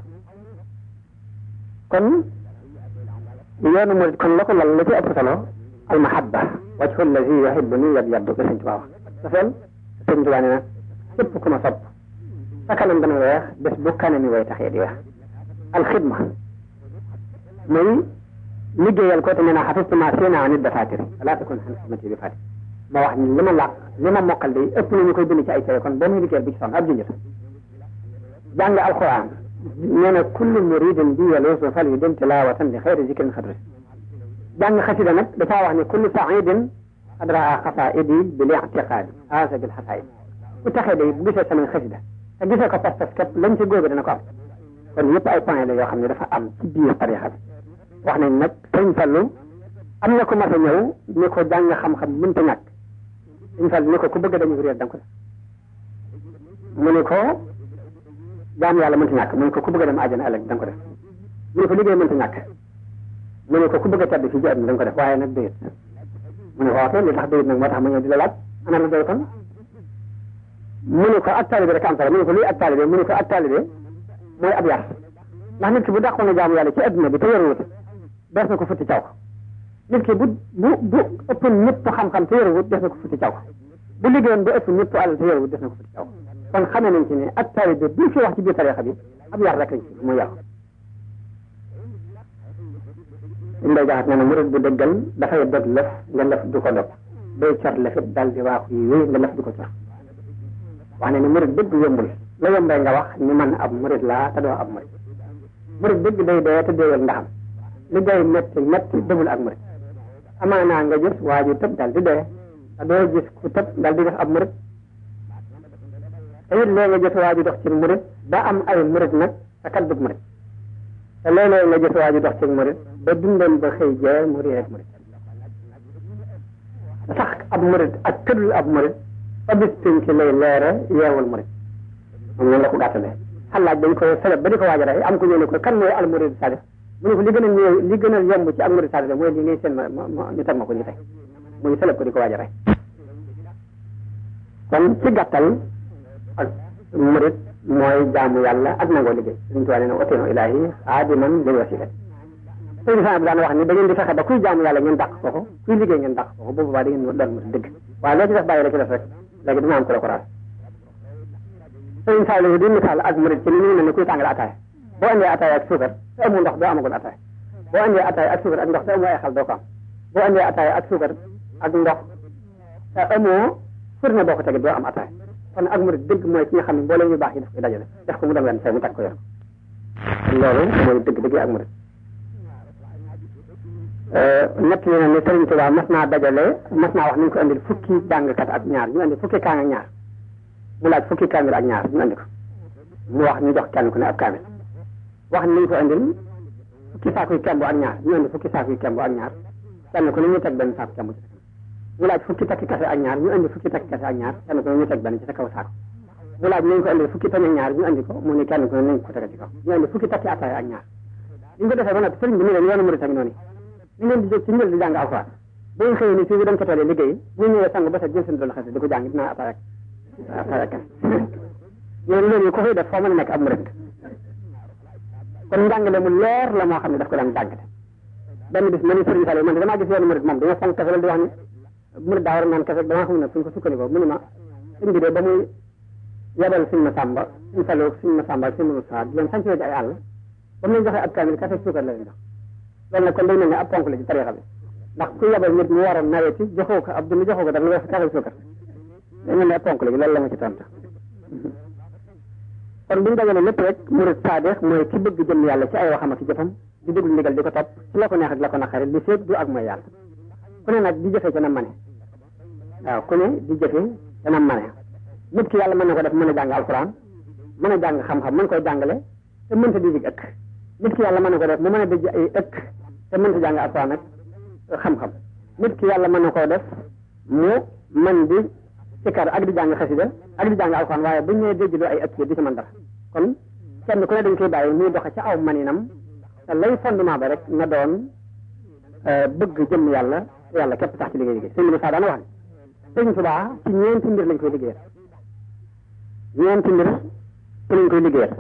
kon yoonu murid kon la ko lal la ci ëpp solo al mahabba wajhu allazi yuhibbuni yab yaddu ba sëñ Tuubaa wax dafeel sëñ Tuubaa ne na képp ku ma sopp sa kanam dana weex bés bu kanami way taxee di weex al xidma muy liggéeyal ko te nee naa xafistu ma séena nit dafatir wala takun xan xidmati bi fati ma wax ni li ma làq li ma mokkal de ëpp na ñu koy bind ci ay tere kon boo muy liggéeyal bi ci sonn ab junjët jàng alquran nee na kullu muridin bi yaluusu fal yu dem tilawatan li xayri zikrin xadri jàng xasida nag dafaa wax ne kullu saidin adraa xasaidi bil ictiqaadi aasa bil xasaid ku taxee day bu gisee samay xasida te gisee ko pas-pas képp lañ ci góobe dana ko am kon yëpp ay point la yoo xam ne dafa am ci biir tarixa bi wax nañ nag sëñ Fallu am na ko mas a ñëw ni ko jàng xam-xam mënta ñàkk sëñ Fallu ni ko ku bëgg dañu réer da nga ko def mu ne ko jaam yàlla mënta ñàkk mu ne ko ku bëgg dem àjjana ëllëg da nga ko def mu ne ko liggéey mënta ñàkk mu ne ko ku bëgg a tedd fii ci àdduna da nga ko def waaye nag doyut mu ne ko waxee li tax doyut nag moo tax ma ñëw di la laaj ana la doy kon mu ne ko ak taalibe rek am solo mu ne ko luy ak taalibe mu ne ko ak taalibe mooy ab yar ndax nit ki bu dàqoon a jaamu yàlla ci adduna bi te yaruwut des na ko futti caw nit ki bu bu bu ëppoon ñëpp xam-xam te yaruwut des na ko futti caw bu liggéeyoon ba ëpp ñëpp alal te yaruwut des na ko futti caw kon xamee nañ ci ne ak taalibe bi fi wax ci biir tarixa bi ab yar rek lañ ci muy yar liñ day jaxat nee na murid bu dëggal dafay dog lëf nga lëf du ko dog day cor lëfit dal di waaxu yi wéy nga lëf du ko cor wax ne ni murid dëgg yombul la yombee nga wax ni man ab murid laa te doo ab murid murid dëgg day dee te deewal ndaxam li day métti métti demul ak murid amaanaa nga gis waa ji tëb dal di dee te doo gis ku tëb dal di def ab murid te it léegi nga gis waa ji dox ci murit ba am ay murit nag te kat dug murit te léeg-léeg nga gis waa ji dox ci murit ba dundam ba xëy jee mu réer murit sax ab murit ak tëddul ab murit fa bis pénc lay leere yeewul murit moom noonu la ko gàttalee xalaaj dañ ko seleb ba di ko waaj a rey am ko ñëw ne ko kan mooy al murid sadix mu ne ko li gën a ñëw li gën a yomb ci al murid sadix mooy li ngay seen ma ma ñu teg ma ko ñu tey mu ñu seleb ko di ko waaj a rey kon ci gàttal ak murid mooy jaamu yàlla ak nangoo liggéey suñu tuwaa nee na oteeno ilahi aadiman lil wasila sëñ bi daan wax ni da ngeen di fexe ba kuy jaamu yàlla ngeen dàq ko ko kuy liggéey ngeen dàq ko ko boobu baa da ngeen doon murid dëgg waaye loo ci def bàyyi la ci def rek léegi dina am ko la ko raas sëñ Sall di misaal ak murid ci ni ñu ne ni kuy tàngal ataaya boo andee ataaya ak suukar te amul ndox doo amagul ataaya boo andee ataaya ak suukar ak ndox te amoo ay xal doo ko am boo andee ataaya ak suukar ak ndox te amoo furne boo ko tegee doo am ataaya kon ak murid dëgg mooy ki nga xam ne mboolem yu baax yi daf koy dajale def ko mu dem leen fay mu teg ko yor loolu mooy dëgg dëgg ak murid ñett yi ne Sëriñ Tuubaa mas naa dajale mas naa wax nañ ko andil fukki jàngkat ak ñaar ñu andi fukki kaa ak ñaar mu laaj fukki kaamil ak ñaar ñu andi ko mu wax ñu jox kenn ku ne ab kaamil wax ni nañ ko andil fukki saakuy kemb ak ñaar ñu andi fukki saakuy kemb ak ñaar kenn ku ne ñu teg benn saaku kemb ci mu laaj fukki takki kase ak ñaar ñu andi fukki takki kase ak ñaar kenn ku ne ñu teg benn ci sa kaw saako mu laaj nañ ko andil fukki pañ ak ñaar ñu andi ko mu ne kenn ku ne nañ ko teg ci kaw ñu andi fukki takki ataaya ak ñaar ñu ko defee ba noppi sëriñ bi ni leen yoonu murid ak noonu ñu leen di jóg ci njël di jàng alxuraan bu ñu xëyee ni fii bu dem ca tool yi liggéey bu ñëwee sang ba set jël seen doon xase di ko jàng dinaa ataaya ataaya kese ñooñu loolu ko koy def foo mën a nekk ab murid kon njàngale mu leer la moo xam ne daf ko daan jàngale benn bis ma ni Sëriñ Saliou man damaa gis yoonu murid moom dañoo fonk kafe la di wax ni murid daa war a naan kafe damaa xam ne fu ñu ko sukkandikoo mu ni ma sëñ bi de ba muy yebal suñ ma sàmba suñ Saliou suñ ma sàmba ak suñ Moussa di leen sanc ci ay àll ba mu leen joxee ab kaamil kafe suukar la leen jox loolu nag kon day mel ne ab ponk la ci tarixa bi ndax ku yebal nit mu war a naweti joxoo ko ab dund joxoo ko dara nga kafe suukar day mel ne ab ponk la loolu la ma ci tontu kon bu ñu dajalee lépp rek murid saadix mooy ki bëgg jëm yàlla ci ay waxam ak ci jëfam di déglu ndigal di ko topp ci la ko neex ak la ko naqari li féeg du ak mooy yàlla ku ne nag di jëfe ca na mane waaw ku ne di jëfe ca na mane nit ki yàlla mën na ko def mën a jàng alxuraan mën a jàng xam-xam mën koy jàngale te mënta di jig ëkk nit ki yàlla mën na ko def mu mën a dëj ay ëkk te mënta jàng alxuraan ak xam-xam nit ki yàlla mën na koo def mu mën di sikkar ak di jàng xasida ak di jàng alxuraan waaye bu ñu nee dégg ay ëkk yi di ci mën dara kon kenn ku ne dañ koy bàyyi muy doxe ca aw maninam te lay fondement ba rek na doon bëgg jëm yàlla yàlla képp tax ci liggéey liggéey sëñ bi saa daana wax ne sëñ Tuubaa ci ñeenti mbir lañ koy liggéeyal ñeenti mbir ci lañ koy liggéeyal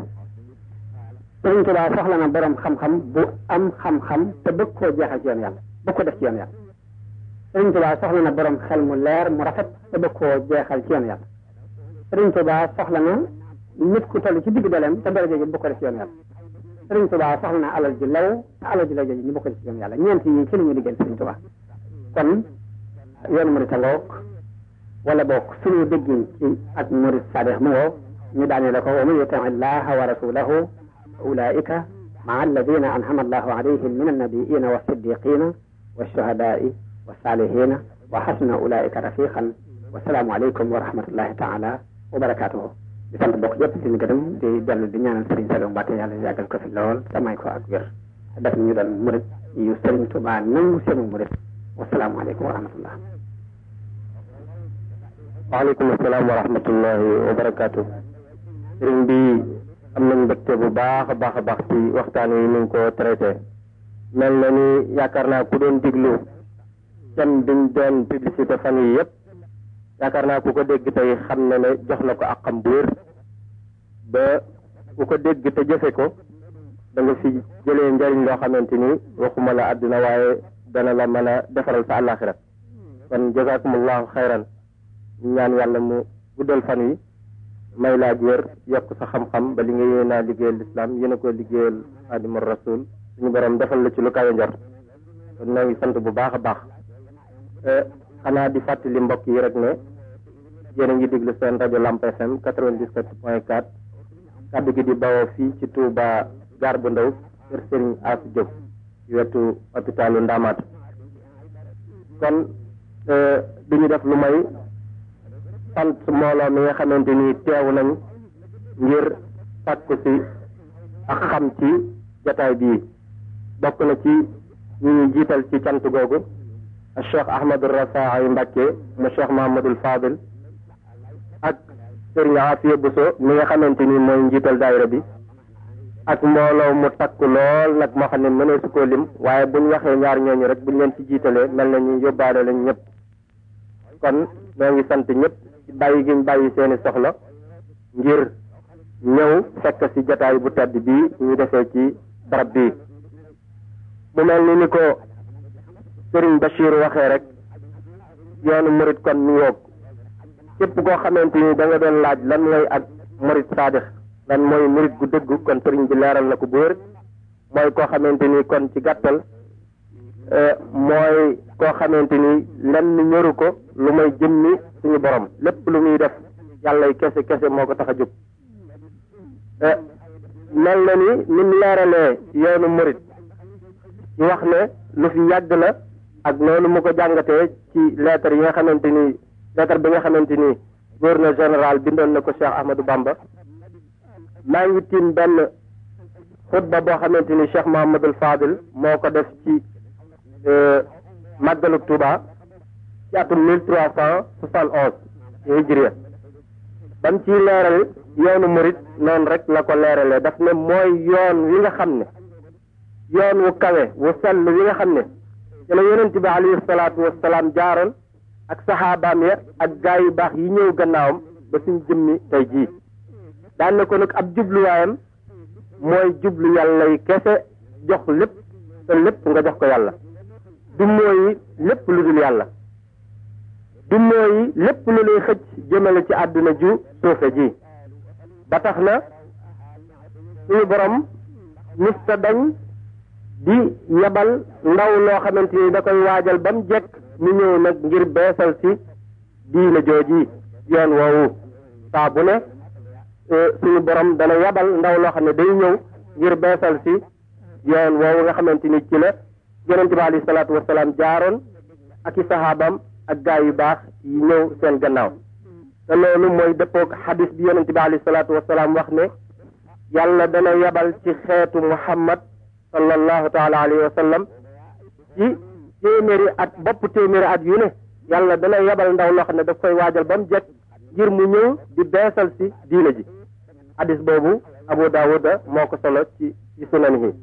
sëñ Tuubaa soxla na borom xam-xam bu am xam-xam te bëgg koo jeexal ci yoon yàlla bëgg ko def ci yoon yàlla sëñ Tuubaa soxla na borom xel mu leer mu rafet te bëgg koo jeexal ci yoon yàlla sëñ Tuubaa soxla na nit ku toll ci digg dooleem te daraja ji bu ko def ci yoon yàlla Sëriñ Tuubaa soxla na alal ji law te alal ji law jooju ñu bokk ci yoon yàlla ñeent yi ci la ñuy liggéeyal Sëriñ Tuubaa kon yoonu murid ngoog wala boog suñu déggin ci ak murid saadix mu ngoo ñu daane la ko wa man yuti illaha wa rasulahu ulaika maa alladina anhama allahu alayhim min annabiina wa siddiqina wa shuhadaai wa salihina wa xasna ulaika rafiqan wasalaamu aleykum wa rahmatullahi taala wa barakatuhu di sant bokk yëpp di gërëm di dellu di ñaanal Serigne Saliou Mbacké yàlla yàggal ko fi lool te may ko ak wér def ñu doon murid yu Serigne Touba nangu seenu murid wasalaamaaleykum wa rahmatullah waaleykum asalaam wa rahmatullahi wa barakaatu sëriñ bi am nañ mbégte bu baax a baax a baax ci waxtaan wi ni nga ko traité mel na ni yaakaar naa ku doon diglu thème biñ doon publicité fan yi yëpp yaakaar naa ku ko dégg tey xam na ne jox na ko ak xam bu wér ba ku ko dégg te jëfe ko da nga fi jëlee njariñ loo xamante ni waxuma la àdduna waaye dana la mën a defaral sa àllaaxira kon jazakumullahu xayran ñaan yàlla mu guddal fan wi may laa wér yokk sa xam-xam ba li nga yéen a liggéeyal lislaam yéen a ko liggéeyal xaadimu rasul suñu borom defal la ci lu kawe njort kon ñoo ngi sant bu baax a baax xanaa di fàttali mbokk yi rek ne yéen a ngi déglu seen rajo Lamp FM 97 point 4 kàddu gi di bawoo fii ci Touba gaar bu ndaw kër Serigne Asu Diop ci wetu hôpitalu Ndamaatu kon du ñu def lu may sant mbooloo mi nga xamante ni teew nañ ngir sàkku si ak xam ci jataay bii bokk na ci ñu ñu jiital ci cant googu ak cheikh ahmadou rafaay mbàkke mu cheikh mahamadul fadil ak sëriñ afiya buso mi nga xamante ni mooy njiital daayira bi ak mbooloo mu takk lool nag moo xam ne mënee su koo lim waaye buñ waxee ñaar ñooñu rek buñ leen ci jiitalee mel na ñu yóbbaale lañ ñëpp kon ñoo ngi sant ñëpp ci bàyyi giñ bàyyi seeni soxla ngir ñëw fekk ci jataay bu tedd bii ñu defee ci barab bii mu mel ni ni ko sëriñ Bachir waxee rek yoonu murit kon mi yoog képp koo xamante ni da nga doon laaj lan mooy ak murit saadix lan mooy murit gu dëgg kon sëriñ bi leeral na ko bu wér mooy koo xamante ni kon ci gàttal mooy koo xamante ni lenn ñëru ko lu may jëmmi suñu borom lépp lu muy def yàlla kese kese moo ko tax a jóg mel na ni ni mu leeralee yoonu murit ñu wax ne lu fi yàgg la ak noonu mu ko jàngatee ci lettre yi nga xamante ni lettre bi nga xamante ni gouverneur général bindoon na ko Cheikh Ahmadou Bamba maa ngi tiim benn xutba boo xamante ni Cheikh Mahamadul Fadil moo ko def ci màggalu Touba ci atum mille trois cent soixante onze ci hijriya ba mu ciy leeral yoonu murit noonu rek la ko leeralee daf ne mooy yoon wi nga xam ne yoon wu kawe wu sell wi nga xam ne ci la yonent bi alayhi salaatu wasalaam jaaroon ak saxaabaam ya ak gaa yu baax yi ñëw gannaawam ba suñ jëmmi tey jii daan na ko nag ab jubluwaayam mooy jublu yàlla yi kese jox lépp te lépp nga jox ko yàlla du mooy lépp lu dul yàlla du mooy lépp lu lay xëcc jëmale ci àdduna ju suufe ji ba tax na suñu borom mista dañ di yebal ndaw loo xamante ni da koy waajal ba mu jekk mu ñëw nag ngir beesal si diina jooji yoon woowu saa bu ne suñu borom dana yebal ndaw loo xam ne day ñëw ngir beesal si yoon woowu nga xamante ni ci la yonente bi alayhi salaatu wasalaam jaaroon ak i sahaabam ak gaa yu baax yi ñëw seen gannaaw te loolu mooy dëppoog xadis bi yonente bi alayhi salaatu wasalaam wax ne yàlla dana yebal ci xeetu muhammad sallallahu taala alayhi wa sallam ci téeméeri at bopp téeméeri at yu ne yàlla dana yebal ndaw loo xam ne daf koy waajal ba mu jekk ngir mu ñëw di beesal si diina ji hadis boobu abu daawuda moo ko solo ci ci sunan yi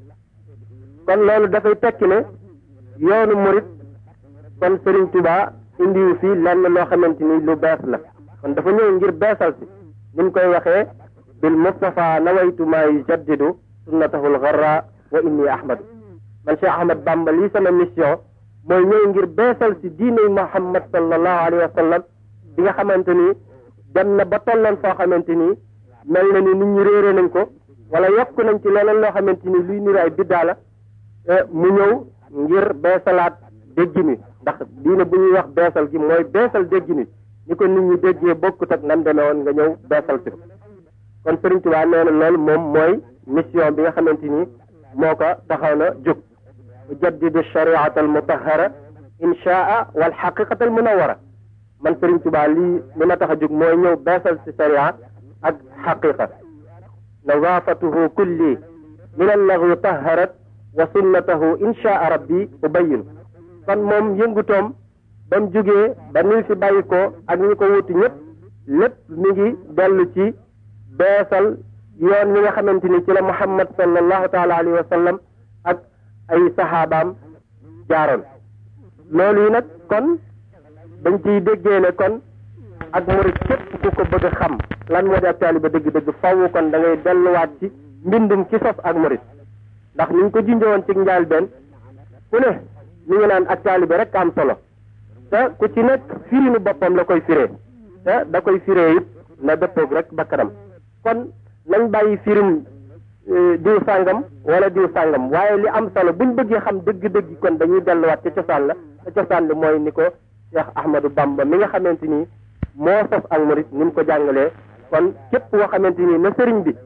kon loolu dafay tekki ne yoonu murit kon Serigne Touba indiwu fi lenn loo xamante ni lu bees la kon dafa ñëw ngir beesal si ni mu koy waxee bil mustafa nawaytu maa yujaddidu sunnatahul gharra wa inni ahmadu man Cheikh Ahmad Bamba lii sama mission mooy ñëw ngir beesal si diine Muhammad sallallahu alayhi wa sallam bi nga xamante ni dem na ba tolloon foo xamante ni mel na ni nit ñi réere nañ ko wala yokk nañ ci leneen loo xamante ni luy niru ay biddaa la mu ñëw ngir beesalaat déggin wi ndax diine bu ñuy wax beesal gi mooy beesal déggin wi ni ko nit ñi déggee bokkut ak nam demee woon nga ñëw beesal si kon Serigne Touba nee na loolu moom mooy mission bi nga xamante ni moo ko taxaw na jóg ujaddidu shariata al mutahara inchaa wal xaqiqata al munawara man Serigne Touba lii li ma tax a jóg mooy ñëw beesal si sharia ak xaqiqa nadaafatuhu kulli min allagu taharat wa sunnatahu inchaa rabbi ubayin kon moom yëngutoom ba mu jógee ba ni fi bàyyi ko ak ñi ko wuti ñëpp lépp mi ngi dellu ci beesal yoon wi nga xamante ni ci la muhammad sallallahu taala alayhi wa sallam ak ay saxaabaam jaaroon loolu yi nag kon dañ ciy déggee ne kon ak murit képp ku ko bëgg a xam lan moo di ak taaliba dëgg-dëgg faww kon da ngay delluwaat ci mbindum ci sos ak murit ndax ni ñu ko junjowoon ci njaal benn ku ne ñu ngi naan ak taaliba rek am solo te ku ci nekk firinu boppam la koy firee te da koy firee it na dëppoog rek ba kanam kon nañ bàyyi firim diw sàngam wala diw sàngam waaye li am solo buñ bëggee xam dëgg-dëgg kon dañuy delluwaat ca cosaan la te cosaan li mooy ni ko Cheikh Ahmadou Bamba mi nga xamante ni moo sos ak murit ni mu ko jàngalee kon képp koo xamante ni na sëriñ bi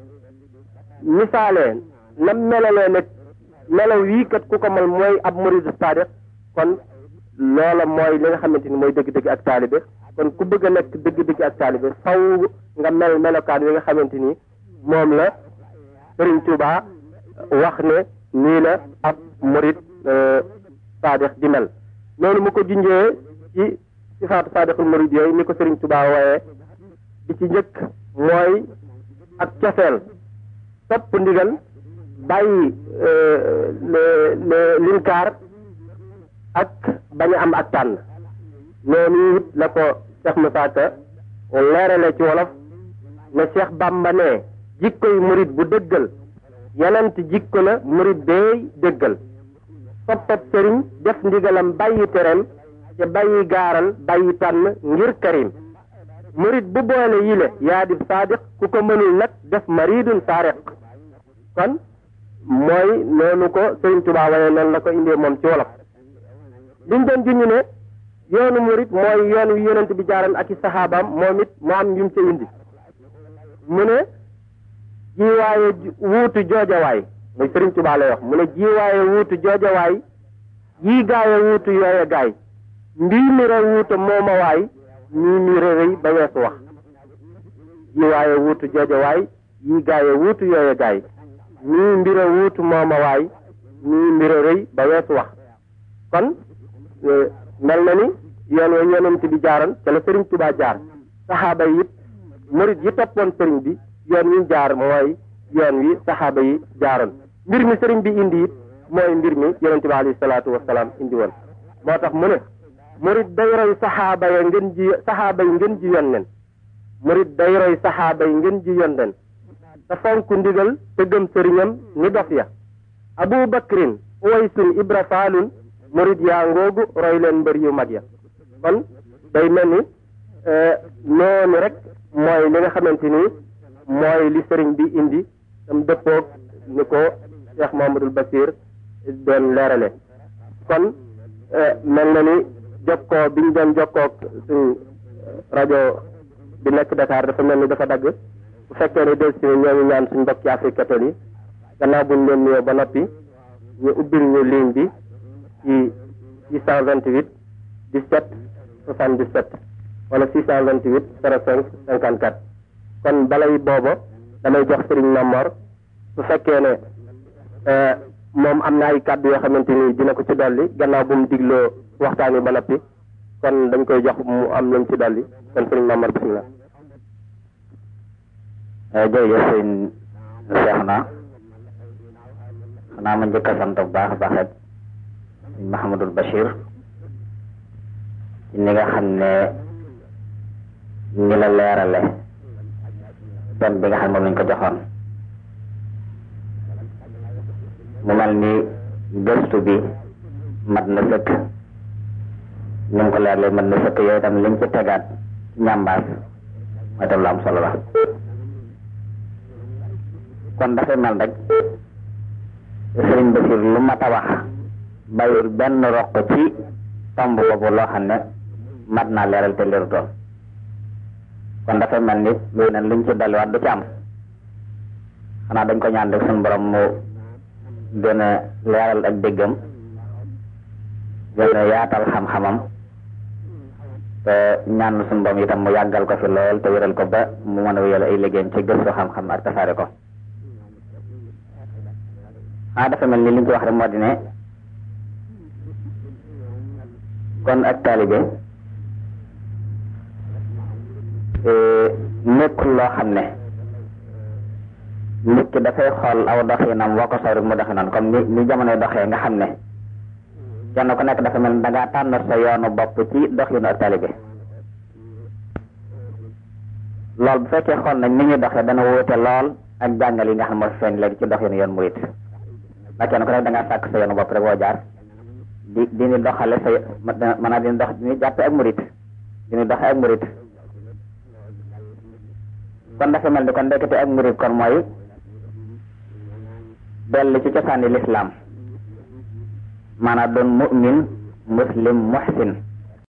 misaalee na melalee nag melaw wii kat ku ko mal mooy ab murid sadiq kon loola mooy li nga xamante ni mooy dëgg-dëgg ak taalibe kon ku bëgg a nekk dëgg-dëgg ak taalibe faw nga mel melokaan wi nga xamante ni moom la Sëriñ Tuuba wax ne nii la ab murid saadix di mel noonu mu ko junjee ci sifaatu saadixul murid yooyu ni ko Sëriñ Tuuba wooyee di ci njëkk mooy ak cofeel topp ndigal bàyyi le linkaar ak bañ a am ak tànn noonu it la ko Cheikh Moussa Ka leerale ci wolof ne Cheikh Bamba ne jikkoy murid bu dëggal yenent jikko la murid beey dëggal toppab sëriñ def ndigalam bàyyi tereem te bàyyi gaaral bàyyi tànn ngir karim murid bu boole yile yaa di saadiq ku ko mënul nag def maridun saariq kon mooy noonu ko Sëriñ Tuubaa waaye noonu la ko indee moom ci wolof liñ doon junñu ne yoonu murid mooy yoon wi yonent bi jaaran ak i saxaabaam moom it mu am yum ca indi mu ne jiwaaye wuutu joojawaay muy Sëriñ Tuubaa lay wax mu ne jiwaaye wuutu joojawaay yii gaaye wuutu yooye gaay mbii mi ra wuuta mooma waay ñii mi ra rëy ba weesu wax jiwaaye wuutu joojawaay yii gaaye wuutu yooye gaay ñii mbira wuutu mooma waay ñii mbira rëy ba weesu wax kon mel na ni yoon wa yonent bi jaaroon ca la Sëriñ Tuubaa jaar saxaaba yi it murid yi toppoon sëriñ bi yoon wi jaar mooy yoon wi saxaaba yi jaaroon mbir mi sëriñ bi indi it mooy mbir mi yonent bi alayhi salaatu wasalaam indi woon moo tax mu ne murid day roy saxaaba ya ngeen ji saxaaba yi ngeen ji yoon nen murid day roy saxaaba yi ngeen ji yoon nen te fonk ndigal te gëm sëriñam ni dof ya abu bakrin uwaysun ibra faalun murid yaa ngoogu roy leen mbër yu mag ya kon day mel ni noonu rek mooy li nga xamante ni mooy li sëriñ bi indi tam dëppoog ni ko Cheikh Mamadul Basir doon leerale kon mel na ni jokkoo bi ñu doon jokkoog suñ rajo bi nekk Dakar dafa mel ni dafa dagg bu fekkee ne del si ñoo ngi ñaan suñ mbokk ci Afrique catholique yi gannaaw buñ leen nuyoo ba noppi ñu ubbil ñu ligne bi ci 628 17 77 wala 628 05 54 kon balay booba damay jox Serigne Mamor su fekkee ne moom am na ay kàddu yoo xamante ni dina ko ci dolli gannaaw bu mu digloo waxtaan wi ba noppi kon dañ koy jox mu am lu mu ci dolli kon Serigne Mamor bisimilah. jërëjëf sëñ Cheikh na xanaa ma njëkk a sant bu baax a baax rek sëñ Mahamadul Bachir ci ni nga xam ne ni la leerale thème bi nga xam ne moom lañ ko joxoon mu mel ni gëstu bi mat na sëkk ni mu ko leeralee mat na sëkk yooyu tam liñ ci tegaat ci ñambaas mooy tam lu am solo la kon dafay mel rek sëriñ Basiir lu mat a wax bayul benn roq ci tomb boobu loo xam ne mat naa leeral te leerutoon kon dafay mel ni lu ne luñ ci dolliwaat du ci am xanaa dañ ko ñaan rek suñu borom mu gën a leeral ak déggam gën a yaatal xam-xamam te ñaan suñu borom itam mu yàggal ko fi lool te wéral ko ba mu mën a wéyal ay liggéeyam ci gëstu xam-xam ak tasaare ko ah dafa mel ni li ñu ci wax rek moo di ne kon ak taalibe nekkul loo xam ne nit ki dafay xool aw doxinam woo ko soow rek mu doxi noonu comme ni ni jamonoy doxee nga xam ne kenn ku nekk dafa mel ni da ngaa tànn sa yoonu bopp ci doxinu ak taalibe lool bu fekkee xool nañ ni ñuy doxee dana wóote lool ak jàngal yi nga xam ne moo feeñ léegi ci doxinu yoon murit ndax kenn ku nekk da ngaa sàkk sa yoonu bopp rek woo jaar di di ni doxale sa maanaam di ni dox di ni jàppe ak murit di ni doxe ak murit kon dafa mel ni kon ndekete ak murit kon mooy dellu ci cosaani lislaam maanaam doon mu'min muslim muhsin